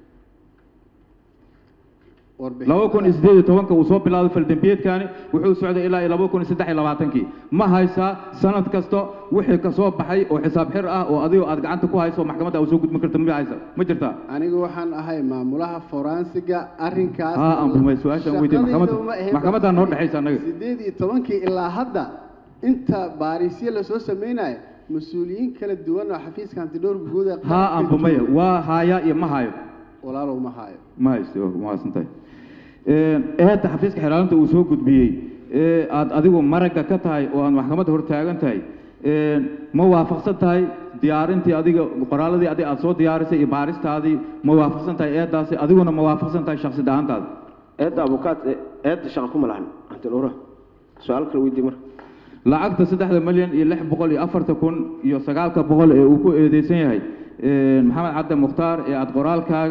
warbixin laba kun iyo siddeed iyo tobanka uu soo bilaabay faldembiyeedkani wuxuu socday ilaa iyo laba kun iyo saddex iyo labaatankii ma haysaa sanad kasta wixii ka soo baxay oo xisaab xir ah oo adigo aad gacanta ku hayso oo maxkamadda aad soo gudbin karta ma haysa ma jirtaa anigu waxaan ahay maamulaha foransiga arrinkaas haa ambumay su-aashaan weydiye maxkamadda Shaqadayda uma ahayn maxkamaddaa noo dhexaysa annaga siddeed iyo tobankii ilaa hadda inta baarisyo lasoo samaynayo mas-uuliyiin kala duwan oo xafiiska antidhowrka guud ee haa qaranka ambumaya jooga. waa haayaa iyo ma hayo walaalow ma hayo ma haysto waa mahadsan tahay eedda xafiiska xeelaalinta uu soo gudbiyey ee aad adigu maragga ka tahay oo aad maxkamadda hor taagan tahay een, ma waafaqsan tahay diyaarintii adiga qoraaladii adiga aad soo diyaarisay iyo baaristaadii ma waafaqsan tahay eeddaasi adiguna ma waafaqsan tahay shakhsi da-aantaada eedda abukaat eedda shaqa kuma lahan antidhowraha su-aal kale weydii marka lacagta saddexda milyan iyo lix boqol iyo afarta kun iyo sagaalka boqol ee uu ku eedeysan yahay een, maxamed cabdi mukhtaar ee aad qoraalkaaga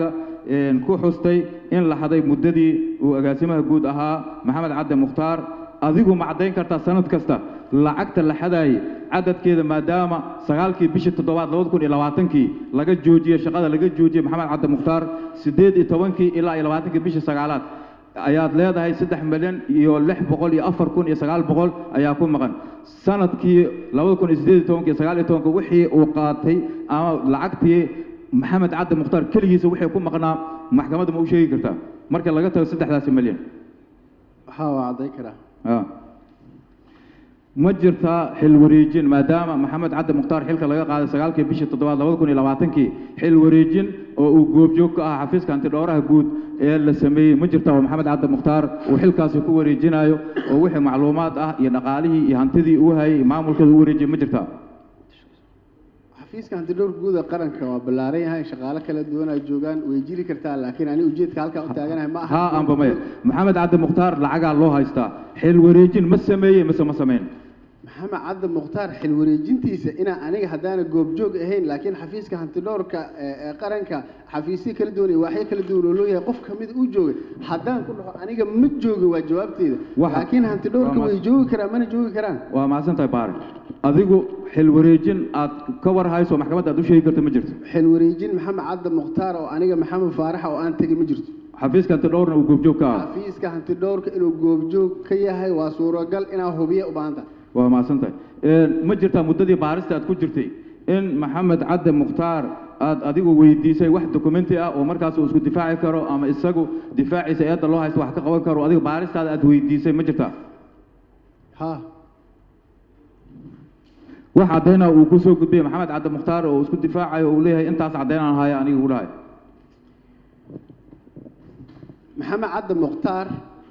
een, ku xustay in la haday muddadii uu agaasimaha guud ahaa maxamed cadde mukhtaar adigu ma caddayn kartaa sanad kasta lacagta la xadaayey cadadkeeda maadaama sagaalkii bishii toddobaad labada kun iyo labaatankii laga joojiyey shaqada laga joojiyey maxamed cadde mukhtaar siddeed iyo tobankii ilaa iyo labaatankii bishii sagaalaad ayaad leedahay saddex milyan iyo lix boqol iyo afar kun iyo sagaal boqol ayaa ku maqan sanadkii labada kun iyo siddeed iyo tobanka iyo sagaal iyo tobanka wixii uu qaatay ama lacagtii maxamed cadde mukhtaar keligiisa wixii ku maqnaa maxkamadda ma u sheegi kartaa marka laga tago saddexdaasi milyan haa waa cadday karaa Ah. ma jirtaa xil wareejin maadaama maxamed cadde mukhtaar xilka laga qaaday sagaalkii bishii toddobaad labada kun iyo labaatankii xil wareejin oo uu goobjoog ka ahaa xafiiska antidhowraha guud ee la sameeyey ma jirtaa oo maxamed cadde mukhtaar uu xilkaasi ku wareejinayo oo wixii macluumaad ah iyo dhaqaalihii iyo hantidii uu hayay iyo maamulkeeda u wareejiyey ma jirtaa xafiiska hantidhowrka guud ee qaranka waa ballaaran yahay shaqaale kala duwan ay joogaan way jiri kartaa laakiin ani ujeedka halkaa u taaganahay ma aha haa amba maya maxamed cadde mukhtaar lacagaa loo haystaa xil wareejin ma sameeyey mise ma samayn maxamed cadde mukhtaar xil wareejintiisa inaa aniga haddaana goobjoog ahayn laakiin xafiiska hantidhowrka ee ee qaranka xafiisyo kala duwan iyo waaxyo kala duwan oo looyahay qof kamid uu joogay haddaan ku dhaho aniga ma joogin waa jawaabteeda Waxa- laakiin hantidhowrka waa way mas- joogi karaan mana joogi karaan waa mahadsan tahay baari adigu xil wareejin aad ka war hayso maxkamadda aad u sheegi karto ma jirto xil wareejin maxamed cadde mukhtaar oo aniga maxamed faaraxa oo aan tegin ma jirto xafiiska antidhowrna uu goobjoog ka ahaa xafiiska hantidhowrka inuu goobjoog ka yahay waa suuragal inaa hubiya u baahan tahay waa mahadsan tahay Een, ma jirtaa muddadii baarista aad ku jirtay in maxamed cadde mukhtaar aad adigu weydiisay wax dokumenti ah oo markaas uu isku difaaci karo ama isagu difaaciisa eedda loo haysto wax ka qaban karo adiga baaristaada aad weydiisay ma jirtaa ha wax caddaynaa uu ku soo gudbiyey maxamed cadde mukhtaar oo isku difaacayo oo uu leeyahay intaas caddaynaan haya aniga u dhahay maxamed cadde mukhtaar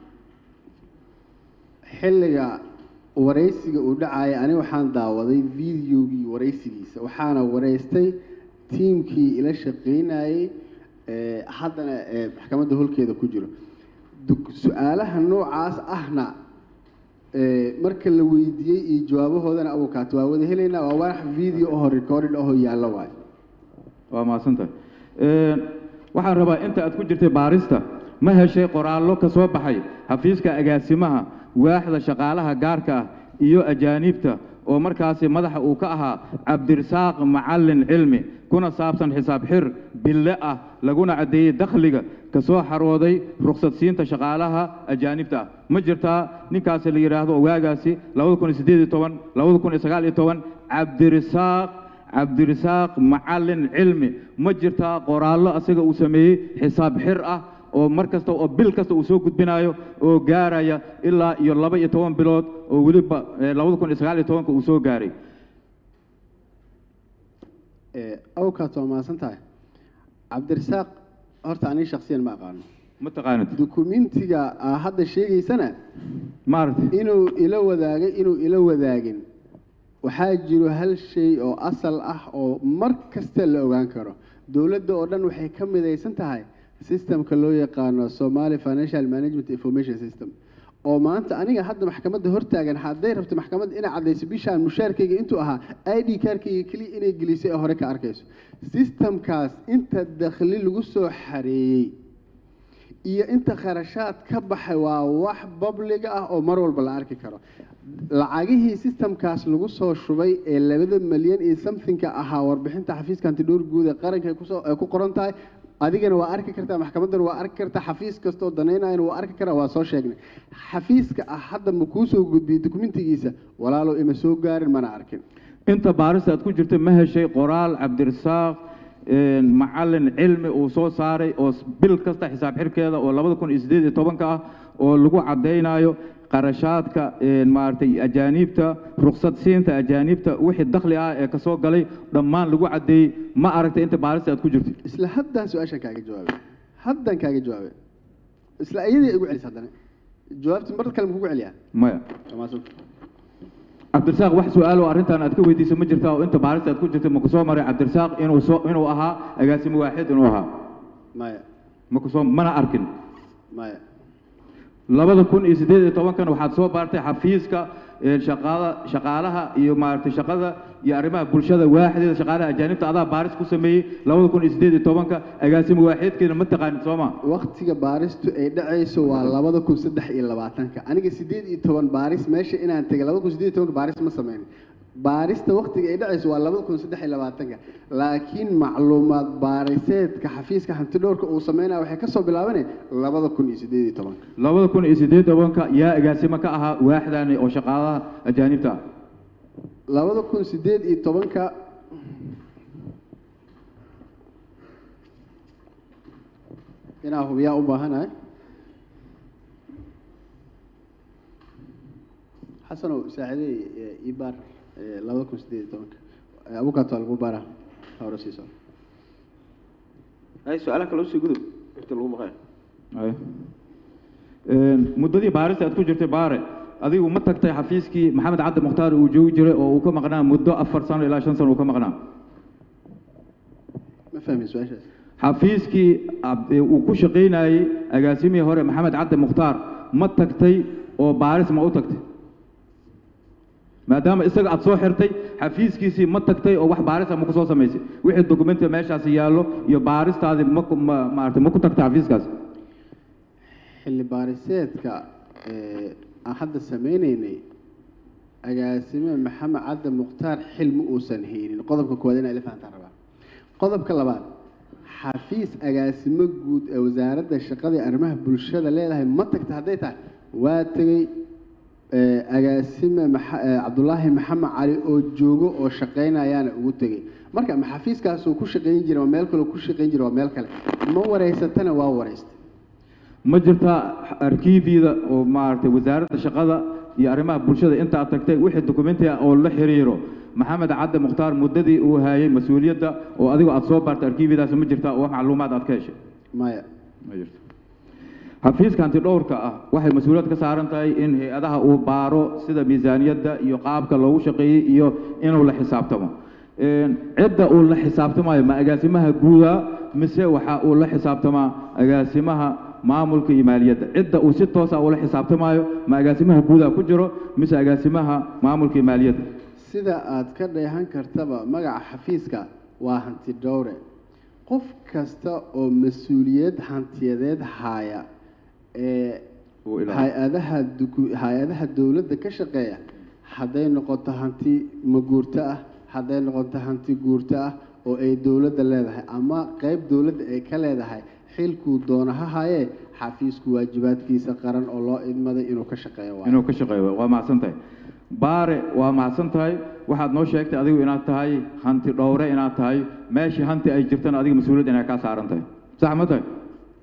xilliga waraysiga uu dhacaya ani waxaan daawaday videogii waraysigiisa waxaana waraystay tiimkii ila shaqaynayey ee haddana ee maxkamadda holkeeda ku jiro duk- su-aalaha noocaas ahna ee marka la weydiiyey iyo jawaabahoodana abukaat waa wada helaynaa waa wax video oho recorded ahoo yaallo waayo waa mahadsan tahay Een, waxaan rabaa inta aad ku jirtay baarista ma heshay qoraallo ka soo baxay xafiiska agaasimaha waaxda shaqaalaha gaarka ah iyo ajaaniibta oo markaasi madaxa uu ka ahaa cabdirasaaq macallin cilmi kuna saabsan xisaab xir bille ah laguna caddeeyey dakhliga ka soo xarooday rukhsadsiinta shaqaalaha ajaanibta ah ma jirtaa ninkaasi la yidhaahdo waagaasi labada kun iyo siddeed iyo toban labada kun iyo sagaal iyo toban cabdirasaaq cabdirasaaq macallin cilmi ma jirtaa qoraallo asaga uu sameeyey xisaab xir ah oo mar kasta oo bil kasta uu soo gudbinayo oo gaaraya ilaa iyo laba iyo toban bilood oo weliba eh, labada kun iyo sagaal iyo tobanka uu soo gaaray ee awkaas waa mahadsan tahay cabdirasaaq horta aniga shaksiyan ma aqaano ma taqaanid dukumentiga aa hadda sheegaysana maaragtay inuu ila wadaagay inuu ila wadaagin waxaa jiro hal shay oo asal ah oo mar kasta la ogaan karo dowladda oo dhan waxay ka midaysan tahay systemka loo yaqaano somali financial management information system oo maanta aniga hadda maxkamadda hortaagan hadday rabto maxkamadda inay caddayso bishaan mushaarkayga intuu ahaa i d kaarkayga keliya inay gelisay oo hore ka arkayso systemkaas inta dakhli lagu soo xareeyey iyo inta kharashaad ka baxay waa wax babliga ah oo mar walba la arki karo lacagihii systemkaas lagu soo shubay ee labada milyan iyo somethingka ahaa warbixinta xafiiska antidhowr guud ee qaranka ay kusoo ay ku qoran tahay adigana waa arki kartaa maxkamaddana waa arki kartaa xafiis kasta oo danaynayana waa arki karaa waa soo sheegnay xafiiska ah hadda ma kuu soo gudbiyey dokumentigiisa walaalow ima soo gaarin mana arkin inta baarista aad ku jirtay ma heshay qoraal cabdirasaaq een, macallin cilmi uu soo saaray oo s- bil kasta xisaab xirkeeda oo labada kun iyo siddeed iyo tobanka ah oo lagu caddaynayo qarashaadka een, maaragtay ajaaniibta rukhsad siinta ajaaniibta wixii dakhli ah ee kasoo galay dhammaan lagu caddeeyey ma aragtay inta baarista aad ku jirtay isla haddaan su-aashan kaaga jawaabay haddaan kaaga jawaabay isla iyadii igu celis haddana jawaabti mar kale ma kugu celiyaa maya Waa mahadsan. cabdirasaaq wax su-aal oo arrintan aad ka weydiisay ma jirtaa oo inta baarista aad ku jirtay ma ku soo maray cabdirasaaq inuu soo inuu ahaa agaasimo waaxid inuu ahaa maya ma ku soo mana arkin maya labada kun iyo siddeed iyo tobankan waxaad soo baartay xafiiska ee shaqaada shaqaalaha iyo maaragtay shaqada iyo arrimaha bulshada waaxdeeda shaqaalaha ajaanibta adaa baaris ku sameeyey labada kun iyo siddeed iyo tobanka agaasimo waaxeedkeena ma taqaanid soo ma waqtiga baaristu ay dhacayso waa labada kun saddex iyo labaatanka aniga siddeed iyo toban baaris meesha inaan tegay labada kun siddeed iyo tobanka baaris ma sameynin baarista waqtiga ay dhacayso waa labada kun saddex iyo labaatanka laakiin macluumaad baariseedka xafiiska hantidhowrka uu sameynaya waxay kasoo bilaabanay labada kun iyo siddeed iyo tobanka labada kun iyo siddeed iyo tobanka yaa agaasimo ka ahaa waaxdaani oo shaqaalaha ajaanibta ah labada kun siddeed iyo tobanka inaa hubiyaa u baahanahay xasanow saacidey ibaar labada kun siddeed iyo tobanka abukato lagu baara hore siiso ay su-aalaha kale usii gudub inta lagu maqayo Ay. Een, muddadii baarista aad ku jirtay baare adigu ma tagtay xafiiskii maxamed cabdi mukhtaar uu joogi jiray oo uu ka maqnaa muddo afar sano ilaa shan sano uu ka maqnaa ma fahmin su-aashaas xafiiskii ab- ee uu ku shaqaynayey agaasimihii hore maxamed cabdi mukhtaar ma tagtay oo baaris ma u tagtay maadaama isaga aad soo xirtay xafiiskiisii ma tagtay oo wax baarisa ma ku soo samaysay wixii dokumentiga meeshaasi yaallo iyo baaristaadii ma ku- ma maaragtay ma ku tagtay xafiiskaas xilli baariseedka ee, aan hadda sameyneynay agaasime maxamed cadde mukhtaar xil ma uusan haynin qodobka koowaad inaa ila fahantaan rabaa qodobka labaad xafiis agaasimo guud ee wasaaradda shaqada iyo arrimaha bulshada leedahay ma tagta hadday tahay waa tegey ee, agaasime maxa- ee, cabdulaahi maxamed cali oo joogo oo shaqaynayaana ugu tegey marka ma xafiiskaasuu ku shaqayn jiray waa meel kale ku shaqayn jiray waa meel kale ma wareysatana waa wareystay ma jirtaa arkiifyada oo maaragtay wasaaradda shaqada iyo arrimaha bulshada inta aad tagtay wixii dokumenti ah oo la xiriiro maxamed cadde mukhtaar muddadii uu hayay mas-uuliyadda oo adigo aad soo baartay arkiifyadaas ma jirtaa oo wax macluumaad aad ka heshay maya ma jirto xafiiska antidhowrka ah waxay mas-uuliyad ka saaran tahay in hay-adaha uu baaro sida miisaaniyadda iyo qaabka loogu shaqeeyey iyo inuu la xisaabtamo Een, cidda uu la xisaabtamayo ma agaasimaha guuda mise waxa uu la xisaabtamaa agaasimaha maamulka iyo maaliyadda cidda uu si toosa ula xisaabtamayo ma agaasimaha guuda ku jiro mise agaasimaha maamulka iyo maaliyadda sida aad ka dheehan kartaba magaca xafiiska waa hanti dhowre qof kasta oo mas-uuliyad hantiyadeed haaya ee Uu ilaaliyo. hay-adaha duku- hay-adaha dowladda ka shaqeeya hadday noqoto hanti maguurto ah hadday noqoto hanti guurto ah oo ay dowladda leedahay ama qeyb dowladda ay ka leedahay xilkuu doona ha hayee xafiisku waajibaadkiisa qaran oo loo idmaday inuu ka shaqeeyo waayo inuu ka shaqeeyo waa mahadsan tahay baare waa mahadsan tahay waxaad noo sheegtay adigu inaad tahay hanti dhowre inaad tahay meeshii hanti ay jirtana adiga mas-uuliyad inay kaa saaran tahay sax ma tahay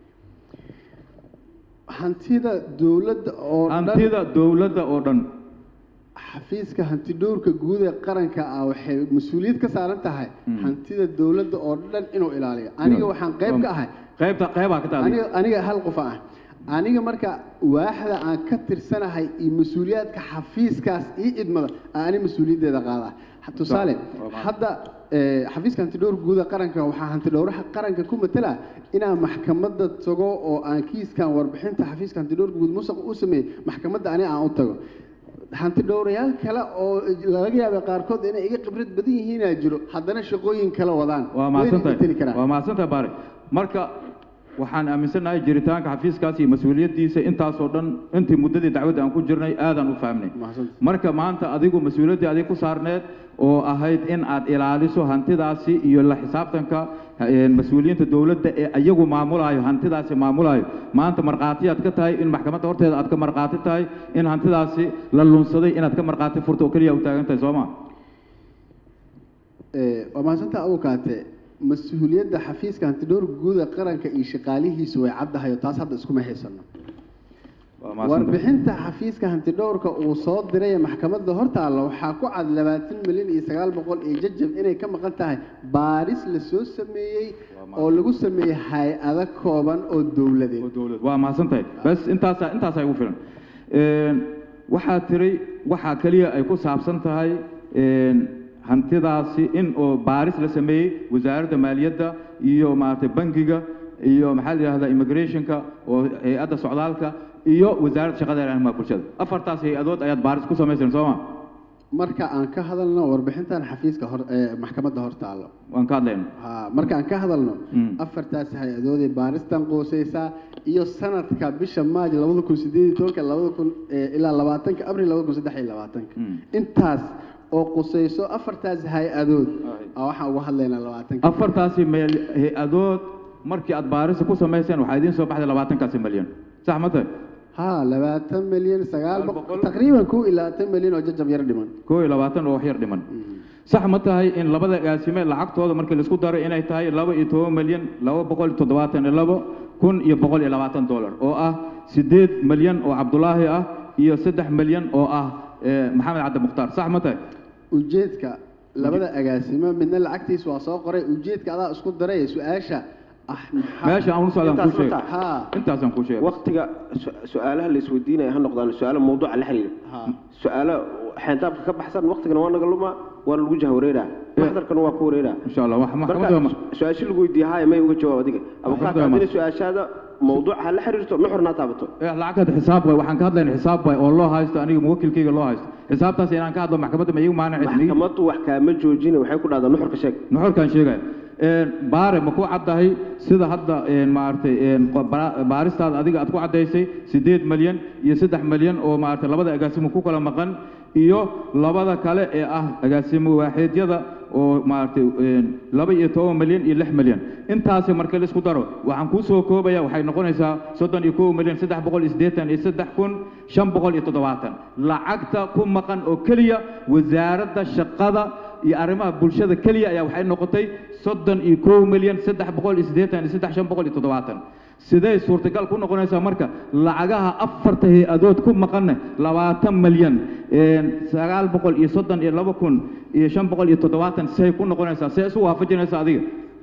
hantida dowladda oo dhan hantida dowladda oo dhan xafiiska hanti dhowrka guud ee qaranka ah waxay mas-uuliyad ka saaran tahay Mm. hantida dowladda oo dhan inuu ilaaliyo aniga waxaan qayb ka ahay qaybta qaybaa ka tahay aniga aniga hal qof ah aniga marka waaxda aan ka tirsanahay iyo mas-uuliyaadka xafiiskaas ii idmada aan ani mas-uuliyaddeeda qaadaa tusaale waa macna. hadda ee, xafiiska hantidhowr guuda qaranka waxaa hantidhowraha qaranka ku matala inaan maxkamadda tago oo aan kiiskan warbixinta xafiiska hantidhowr guud musuq u sameeyey maxkamadda ani aan u tago hantidhowrayaal kale oo laga yaabay qaarkood inay iga khibrad badan yihiinaa jiro haddana shaqooyin kale wadaan waa Wayna mahadsan iga tali tahay karaan. waa mahadsan tahay baare marka waxaan aaminsanahay jiritaanka xafiiskaas iyo mas-uuliyaddiisa intaasoo dhan intii muddadii dacwadda aan ku jirnay aadaan u fahmnay Mahadsantahay. marka maanta adigu mas-uuliyaddii adig ku saarneed oo ahayd in aad ilaaliso hantidaasi iyo la xisaabtanka eh, mas-uuliyiinta dowladda ee iyagu maamulayo hantidaasi maamulayo maanta markhaatiyaad ka tahay in maxkamadda horteeda aad ka markhaati tahay in hantidaasi la lunsaday inaad ka markhaati furto oo keliya u taagan tahay soo ma Ee, waa mahadsantaa abukaate mas-uuliyadda xafiiska hantidhowr guuda qaranka iyo shaqaalihiisu way caddahay oo taas hadda iskuma haysano waa mahadsantahay. warbixinta xafiiska hantidhowrka uu soo diray ee maxkamadda hortaalla waxaa ku cad labaatan milyan iyo sagaal boqol iyo jajab inay ka maqan tahay baaris la soo sameeyey oo lagu sameeyey hay-ado kooban oo dowladeed oo dowlad waa mahadsan tahay bas intaasa intaasaa igu filan Een, waxaa tiray waxaa keliya ay ku saabsan tahay een, hantidaasi in oo baaris la sameeyey wasaaradda maaliyadda iyo maaragtay bangiga iyo maxaa la yidhahdaa immigrationka oo hay-adda socdaalka iyo wasaaradda shaqada iyo arrimaha bulshada afartaas hay-adood ayaad baaris ku samayseen soo ma marka aan ka hadalno warbixintan xafiiska hor ee maxkamadda hor taalo waan ka hadlayna ha marka aan ka hadalno Mm. afartaas hay-adoodee baaristan qooseysaa iyo sanadka bisha maaj labada kun sideed iyo tobanka labada kun eh, ilaa labaatanka abril labada kun saddex iyo labaatanka Mm. intaas oo quseyso afartaas hay-adood Aye. aa waxaan uga hadlaynaa labaatanka afartaasi meel hay-adood markii aad baarisa ku samayseen waxaa idiin soo baxday labaatankaasi milyan sax ma tahay ha labaatan milyan sagaal Sagaal boqol boqol. taqriiban kow iyo labaatan milyan oo jajab yar dhiman koo iyo labaatan oo wax yar dhiman sax ma tahay in labada agaasime lacagtooda markii laisku daro inay tahay laba iyo toban milyan laba boqol iyo toddobaatan iyo labo kun iyo boqol iyo labaatan dollar oo ah siddeed milyan oo cabdulaahi ah iyo saddex milyan oo ah eh, maxamed cabdi mukhtaar sax ma tahay ujeedka labada agaasimo midna lacagtiisa waa soo qoray ujeedka adaa isku daray su-aasha ah maxaa- meesha aan u socdaan kuu Intaas ma sheegay tahay? ha intaasaan kuu sheegay waqtiga su- su-aalaha la isweydiinaya ha noqdaan su-aalo mawduuca la xiriira ha su-aalo xeyndaabka ka baxsan waqtigana waa naga lumaa waana lagu jahwareeraa maxdarkana waa ku wareeraa insha allah wax marka maxkamadda ma su-aasho lagu weydiiye haya may uga jawaab adiga abukaata Maxkamadda ma- haddina su-aashaada mawduuca ha la xiriirto nuxurna ha taabato Eh, lacagta xisaab way waxaan ka hadlayna xisaab way oo loo haysto aniga muwakilkayga loo haysto xisaabtaas inaan ka hadlo maxkamadda ma iigu maanacis maxkamaddu wax kaama joojina waxay ku dhahdaa nuxurka sheeg nuxurkaan sheegaya Een, baare ma ku caddahay sida hadda een, maaragtay een, qo- bara- baaristaada adiga aad ku caddaysay siddeed milyan iyo saddex milyan oo maaragtay labada agaasimo ku kala maqan iyo labada kale ee ah agaasimo waaxiidyada oo maaragtay een, laba iyo toban milyan iyo lix milyan intaasi marka la isku daro waxaan kuu soo koobaya waxay noqonaysaa soddon iyo kow milyan saddex boqol iyo siddeetan iyo saddex kun shan boqol iyo toddobaatan lacagta ku maqan oo keliya wasaaradda shaqada iyo arrimaha bulshada keliya ayaa waxay noqotay soddon iyo kow milyan saddex boqol iyo siddeetan iyo saddex shan boqol iyo toddobaatan sidee suurtagal ku noqonaysaa marka lacagaha afarta hay-adood ku maqanne labaatan milyan een, sagaal boqol iyo soddon iyo laba kun iyo shan boqol iyo toddobaatan see ku noqonaysaa see isu waafajinaysa adiga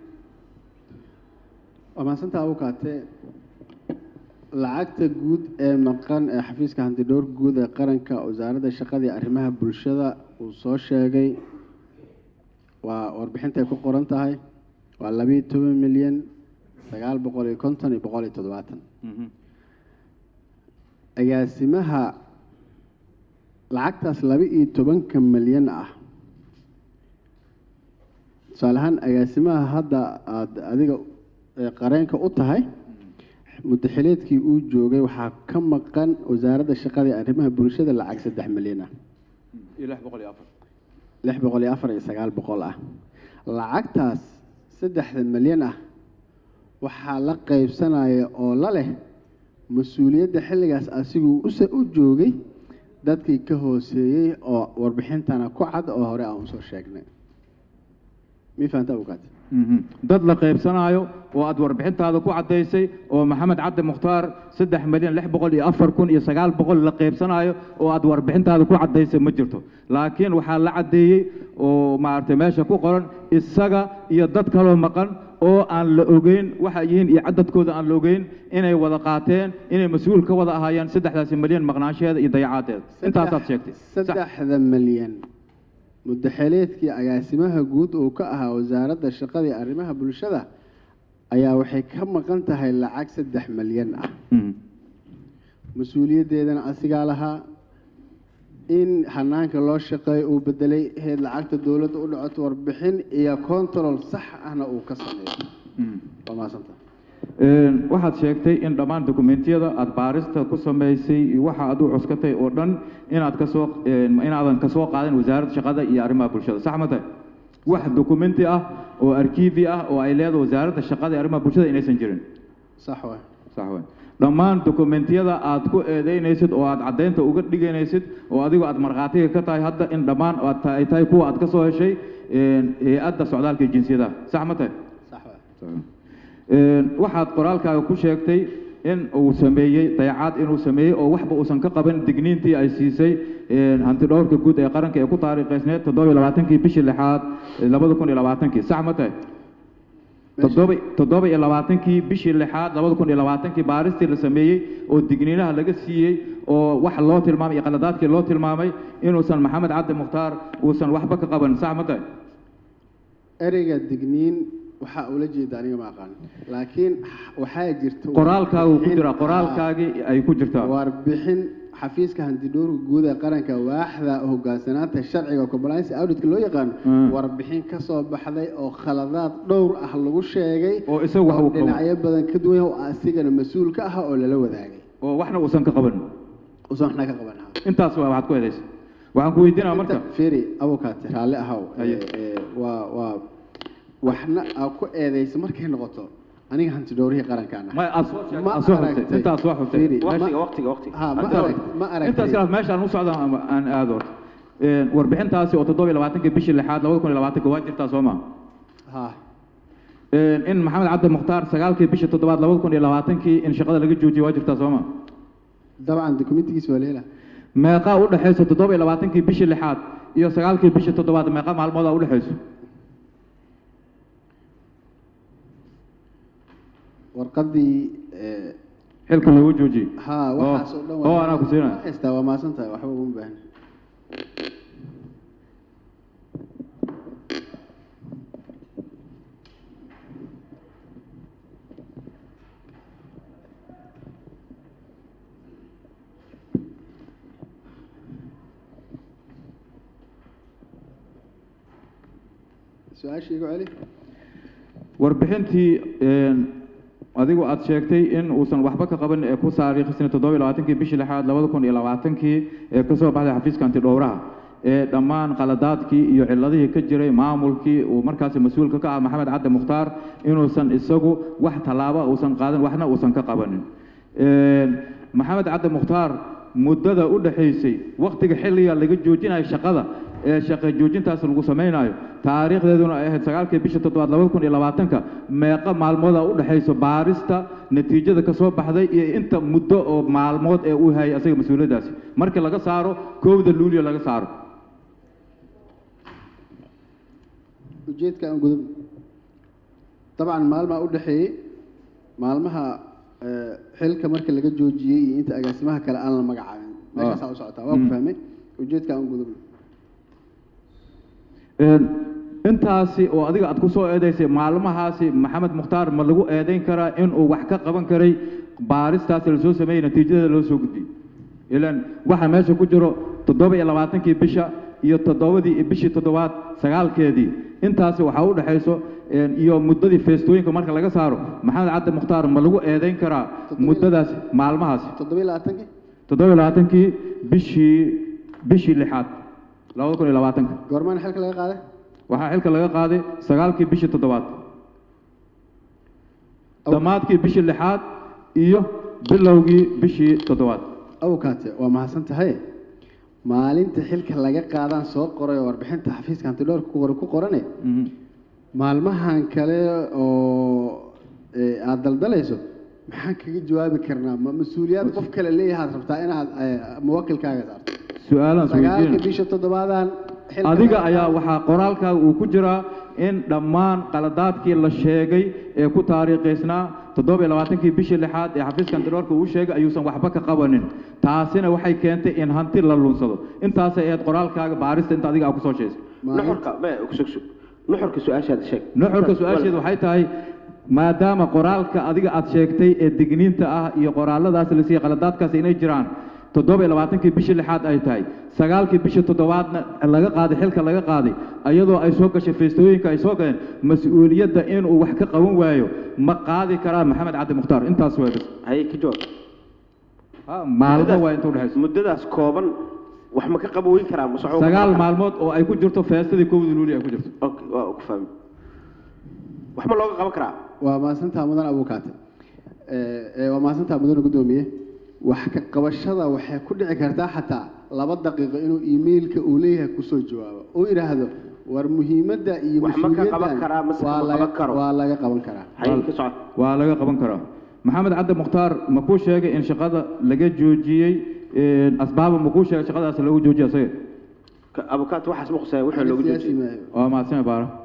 waa mahadsantaa abukaate lacagta guud ee maqan ee xafiiska hantidhowr guud ee qaranka wasaaradda shaqada iyo arrimaha bulshada uu soo sheegay waa warbixintay ku qoran tahay waa labiyo toban milyan sagaal boqol iyo konton iyo boqol iyo toddobaatan agaasimaha lacagtaas laba iyo tobanka milyan ah tusaale ahaan agaasimaha hadda aada adiga ee qareenka u tahay mudaxileedkii uu joogay waxaa ka maqan wasaaradda shaqada iyo arrimaha bulshada lacag saddex milyan ah iyo lix boqol iyo afar lix boqol iyo afar iyo sagaal boqol ah lacagtaas saddexda milyan ah waxaa la qaybsanaya oo la leh mas-uuliyadda xilligaas asiguu use u joogay dadkii ka hooseeyey oo warbixintana ku cad oo hore aan usoo sheegnay mi fahanta abukaat Mhm. dad la qaybsanaayo oo aad warbixintaada ku caddaysay oo maxamed cabdi mukhtaar saddex milyan lix boqol iyo afar kun iyo sagaal boqol la qaybsanaayo oo aad warbixintaada ku caddaysay ma jirto laakiin waxaa la caddeeyey oo maaragtay meesha ku qoran isaga iyo dad kaloo maqan oo aan la ogeyn waxa yihiin iyo cadadkooda aan la ogeyn inay wada qaateen inay mas-uul ka wada ahaayeen saddexdaasi milyan maqnaansheeda iyo dayacaadeeda intaasaad sheegtay Sax. saddexda milyan mudaxeleedkii agaasimaha guud uu ka ahaa wasaaradda shaqada iyo arrimaha bulshada ayaa waxay ka maqan tahay lacag saddex milyan ah Mhm. mas-uuliyaddeedana asigaa lahaa in hanaanka loo shaqeeyo uu bedelay heed lacagta dowladda u dhacoto warbixin iyo control sax ahna uu ka sameeyo Mhm. waa mahadsanta Een, waxaad sheegtay in dhammaan dokumentiyada aad baarista ku samaysay iyo waxa aad u cuskatay oo dhan inaad kasoo een, inaadan kasoo qaadin wasaaradda shaqada iyo arrimaha bulshada sax ma tahay wax dokumenti ah oo arkiifi ah oo ay leedahay wasaaradda shaqada iyo arrimaha bulshada inaysan jirin sax waay sax waay dhammaan dokumentiyada aad ku eedeynaysid oo aad caddaynta uga dhiganaysid oo adigoo aad markhaatiga ka tahay hadda in dhammaan aad ta- ay tahay kuwa aad ka soo heshay een, hay-adda socdaalka iyo jinsiyadaha sax ma tahay sax waay Een, waxaad qoraalkaaga ku sheegtay in uu sameeyey dayacaad inuu sameeyey oo waxba uusan ka qaban digniintii ay siisay een, hantidhowrka guud ee qaranka ee ku taariikhaysneed toddoba iyo labaatankii bishii lixaad ee labada kun iyo labaatankii sax ma tahay toddoba toddoba iyo labaatankii bishii lixaad labada kun iyo labaatankii baaristii la sameeyey oo digniinaha laga siiyey oo wax loo tilmaamay iyo qaladaadkii loo tilmaamay inuusan maxamed cabdi mukhtaar uusan waxba ka qaban sax ma tahay ereyga digniin waxaa ula jeeda aniga ma aqaan laakiin waxaa jirta qoraalkaagu ku jira warbixin- qoraalkaagii ay ku jirtaa warbixin xafiiska hantidhowrka guud ee qaranka waaxda hogaansanaanta sharciga compliance auditka loo yaqaano Mm. warbixin ka soo baxday oo khaladaad dhowr ah lagu sheegay oo isagu wax oo uu qabo dhinacyo badan ka duwan oo asigana mas-uul ka ah oo lala wadaagay oo waxna uusan ka qaban usan waxna ka qaban lahaa intaas waa waxaad ku eedaysa waxaan ku weydiinaa marka feri abukaate raalli ahaw Haye. Ee, ee, waa waa waxna aa ku eedaysa markay noqoto aniga hantidhowrihii qarankaan ah ma aad soo sheegtay Ma aad soo xustay aragtay. intaas soo xustay Fiiri, waqtiga ma- waqtiga waqtiga ha ma Intaas- arag ma aragtay intaas kalaas meesha aan u socda ama aan aado horta Een, warbixintaasi oo toddoba iyo labaatankii bishii lixaad labada kun iyo labaatanka waa jirtaa soo maa ha in maxamed cabdi mukhtaar sagaalkii bishii toddobaad labada kun iyo labaatankii in shaqada laga joojiyey waa jirtaa soo maa dabcan dokumentigiis waa leela meeqaa u dhexaysa toddoba iyo labaatankii bishii lixaad iyo sagaalkii bishii toddobaad meeqa maalmoodaa u dhexayso warqadii ee, xilka loogu joojiyey ha waxaas oo dhan oo anaa ku siinaya haystaa waa maasan tahay waxba uguma baahan su-aasha igu celi warbixintii een, adigu aad sheegtay in uusan waxba ka qaban ee ku saariikhisna toddoba iyo labaatankii bishii lixaad labada kun iyo labaatankii ee kasoo baxday xafiiska antidhowraha ee dhammaan qaladaadkii iyo ciladihii ka jiray maamulkii uu markaasi mas-uulka ka ah maxamed cabdi mukhtaar inuusan isagu wax tallaaba uusan qaadan waxna uusan ka qabanin Een, maxamed cabdi mukhtaar muddada u dhexaysay waktiga xilliga laga joojinayo shaqada ee shaqo joojintaas lagu samaynayo taariikhdeeduna ay ahayd sagaalkii bisha toddobaad labada kun iyo labaatanka meeqa maalmooda u dhexayso baarista natiijada ka soo baxday iyo inta muddo oo maalmood ee uu hayay asaga mas-uuliyaddaasi markii laga saaro kowda luulyo laga saaro ujeedka aan gudub dabcan maalmaa u dhexeeyey maalmaha ee, xilka marka laga joojiyey iyo inta agaasimaha kale aan la magacaabin meeshaasaa u socotaa waa ku Mm. fahmay ujeedka aan gudub Een, intaasi oo adiga aad ku soo eedaysay maalmahaasi maxamed mukhtaar ma lagu eedayn karaa inuu wax ka qaban karay baaristaasi lasoo sameeyey natiijada loo soo gudbiyey ilan waxa meesha ku jiro toddoba iyo labaatankii bisha iyo toddobadii bishii toddobaad sagaalkeedii intaasi waxaa u dhexayso een, iyo muddadii feestooyinka marka laga saaro maxamed cabdi mukhtaar ma lagu eedayn karaa Toddoba- muddadaasi maalmahaasi toddoba iyo labaatankii toddoba iyo labaatankii bishii bishii lixaad labada kun iyo labaatanka goormaana xilka laga qaaday waxaa xilka laga qaaday sagaalkii bishii toddobaad dhammaadkii bishii lixaad iyo bilowgii bishii toddobaad awkaate waa mahadsan tahay maalinta xilka laga qaadaan soo qoray oo warbixinta xafiiska hantidhowrka ku qoran ku qorane Mhm. maalmahan kale oo ee, aad daldalayso maxaan kaga jawaabi karnaa ma mas-uuliyaad qof kale leeyahaad rabtaa inaad ee, muwakilkaaga saarto su-aalaan sagaalka isweydiina bisha toddobaadan xilka adiga laga ayaa qaado. waxaa qoraalkaaga uu ku jiraa in dhammaan qaladaadkii la sheegay ee ku taariikhaysnaa toddoba iyo labaatankii bishii lixaad ee xafiiska antidhoorka uu sheegay ayuusan waxba ka qabanin taasina waxay keentay in hanti la lunsado intaasay ahayd qoraalkaaga baarista inta adiga aa kusoo sheegay Maalin- nuxurka me kusugsug nuxurka su-aashaada sheeg nuxurka su-aasheedu waxay tahay maadaama qoraalka adiga aad sheegtay ee digniinta ah iyo qoraaladaas la siiyey qaladaadkaasi inay jiraan toddoba iyo labaatankii bishii lixaad ay tahay sagaalkii bishii toddobaadna laga qaaday xilka laga qaaday iyadoo ay soo gashay feestooyinka ay soo galeen mas-uuliyadda inuu wax ka qaban waayo ma qaadi karaa maxamed cabdi mukhtaar intaas waa bas haye ka jawaab Ha, maalmo waa inta udhexayso muddadaas kooban wax ma ka qaboweyn karaa mase waxba ma sagaal qaban karaa? maalmood oo ay ku jirto feestadii kowda luuli ay ku jirto Okay, waa ku fahmi wax ma looga qaban karaa waa mahadsantaha mudan abuukaate Ee, ee, waa mahadsantaha mudan gudoomiye wax ka qabashada waxay ku dhici kartaa xataa laba daqiiqo inuu emailka uu leeyahay kusoo jawaabo uu yidhaahdo war muhiimadda iyo Wax ma ka qaban mas-uuliyaddan karaa, mase waa kama laga- qaban karo? waa laga qaban karaa haye ka socod waa laga qaban karaa maxamed cabdi mukhtaar ma kuu sheegay in shaqada laga joojiyey een, asbaaba ma kuu sheegay shaqadaas lagu joojiyay asaga Ka- abukaat waxaas ma khusaya wixii Aniga loogu siyaasi joojiyey maayo waa mahadsanay baara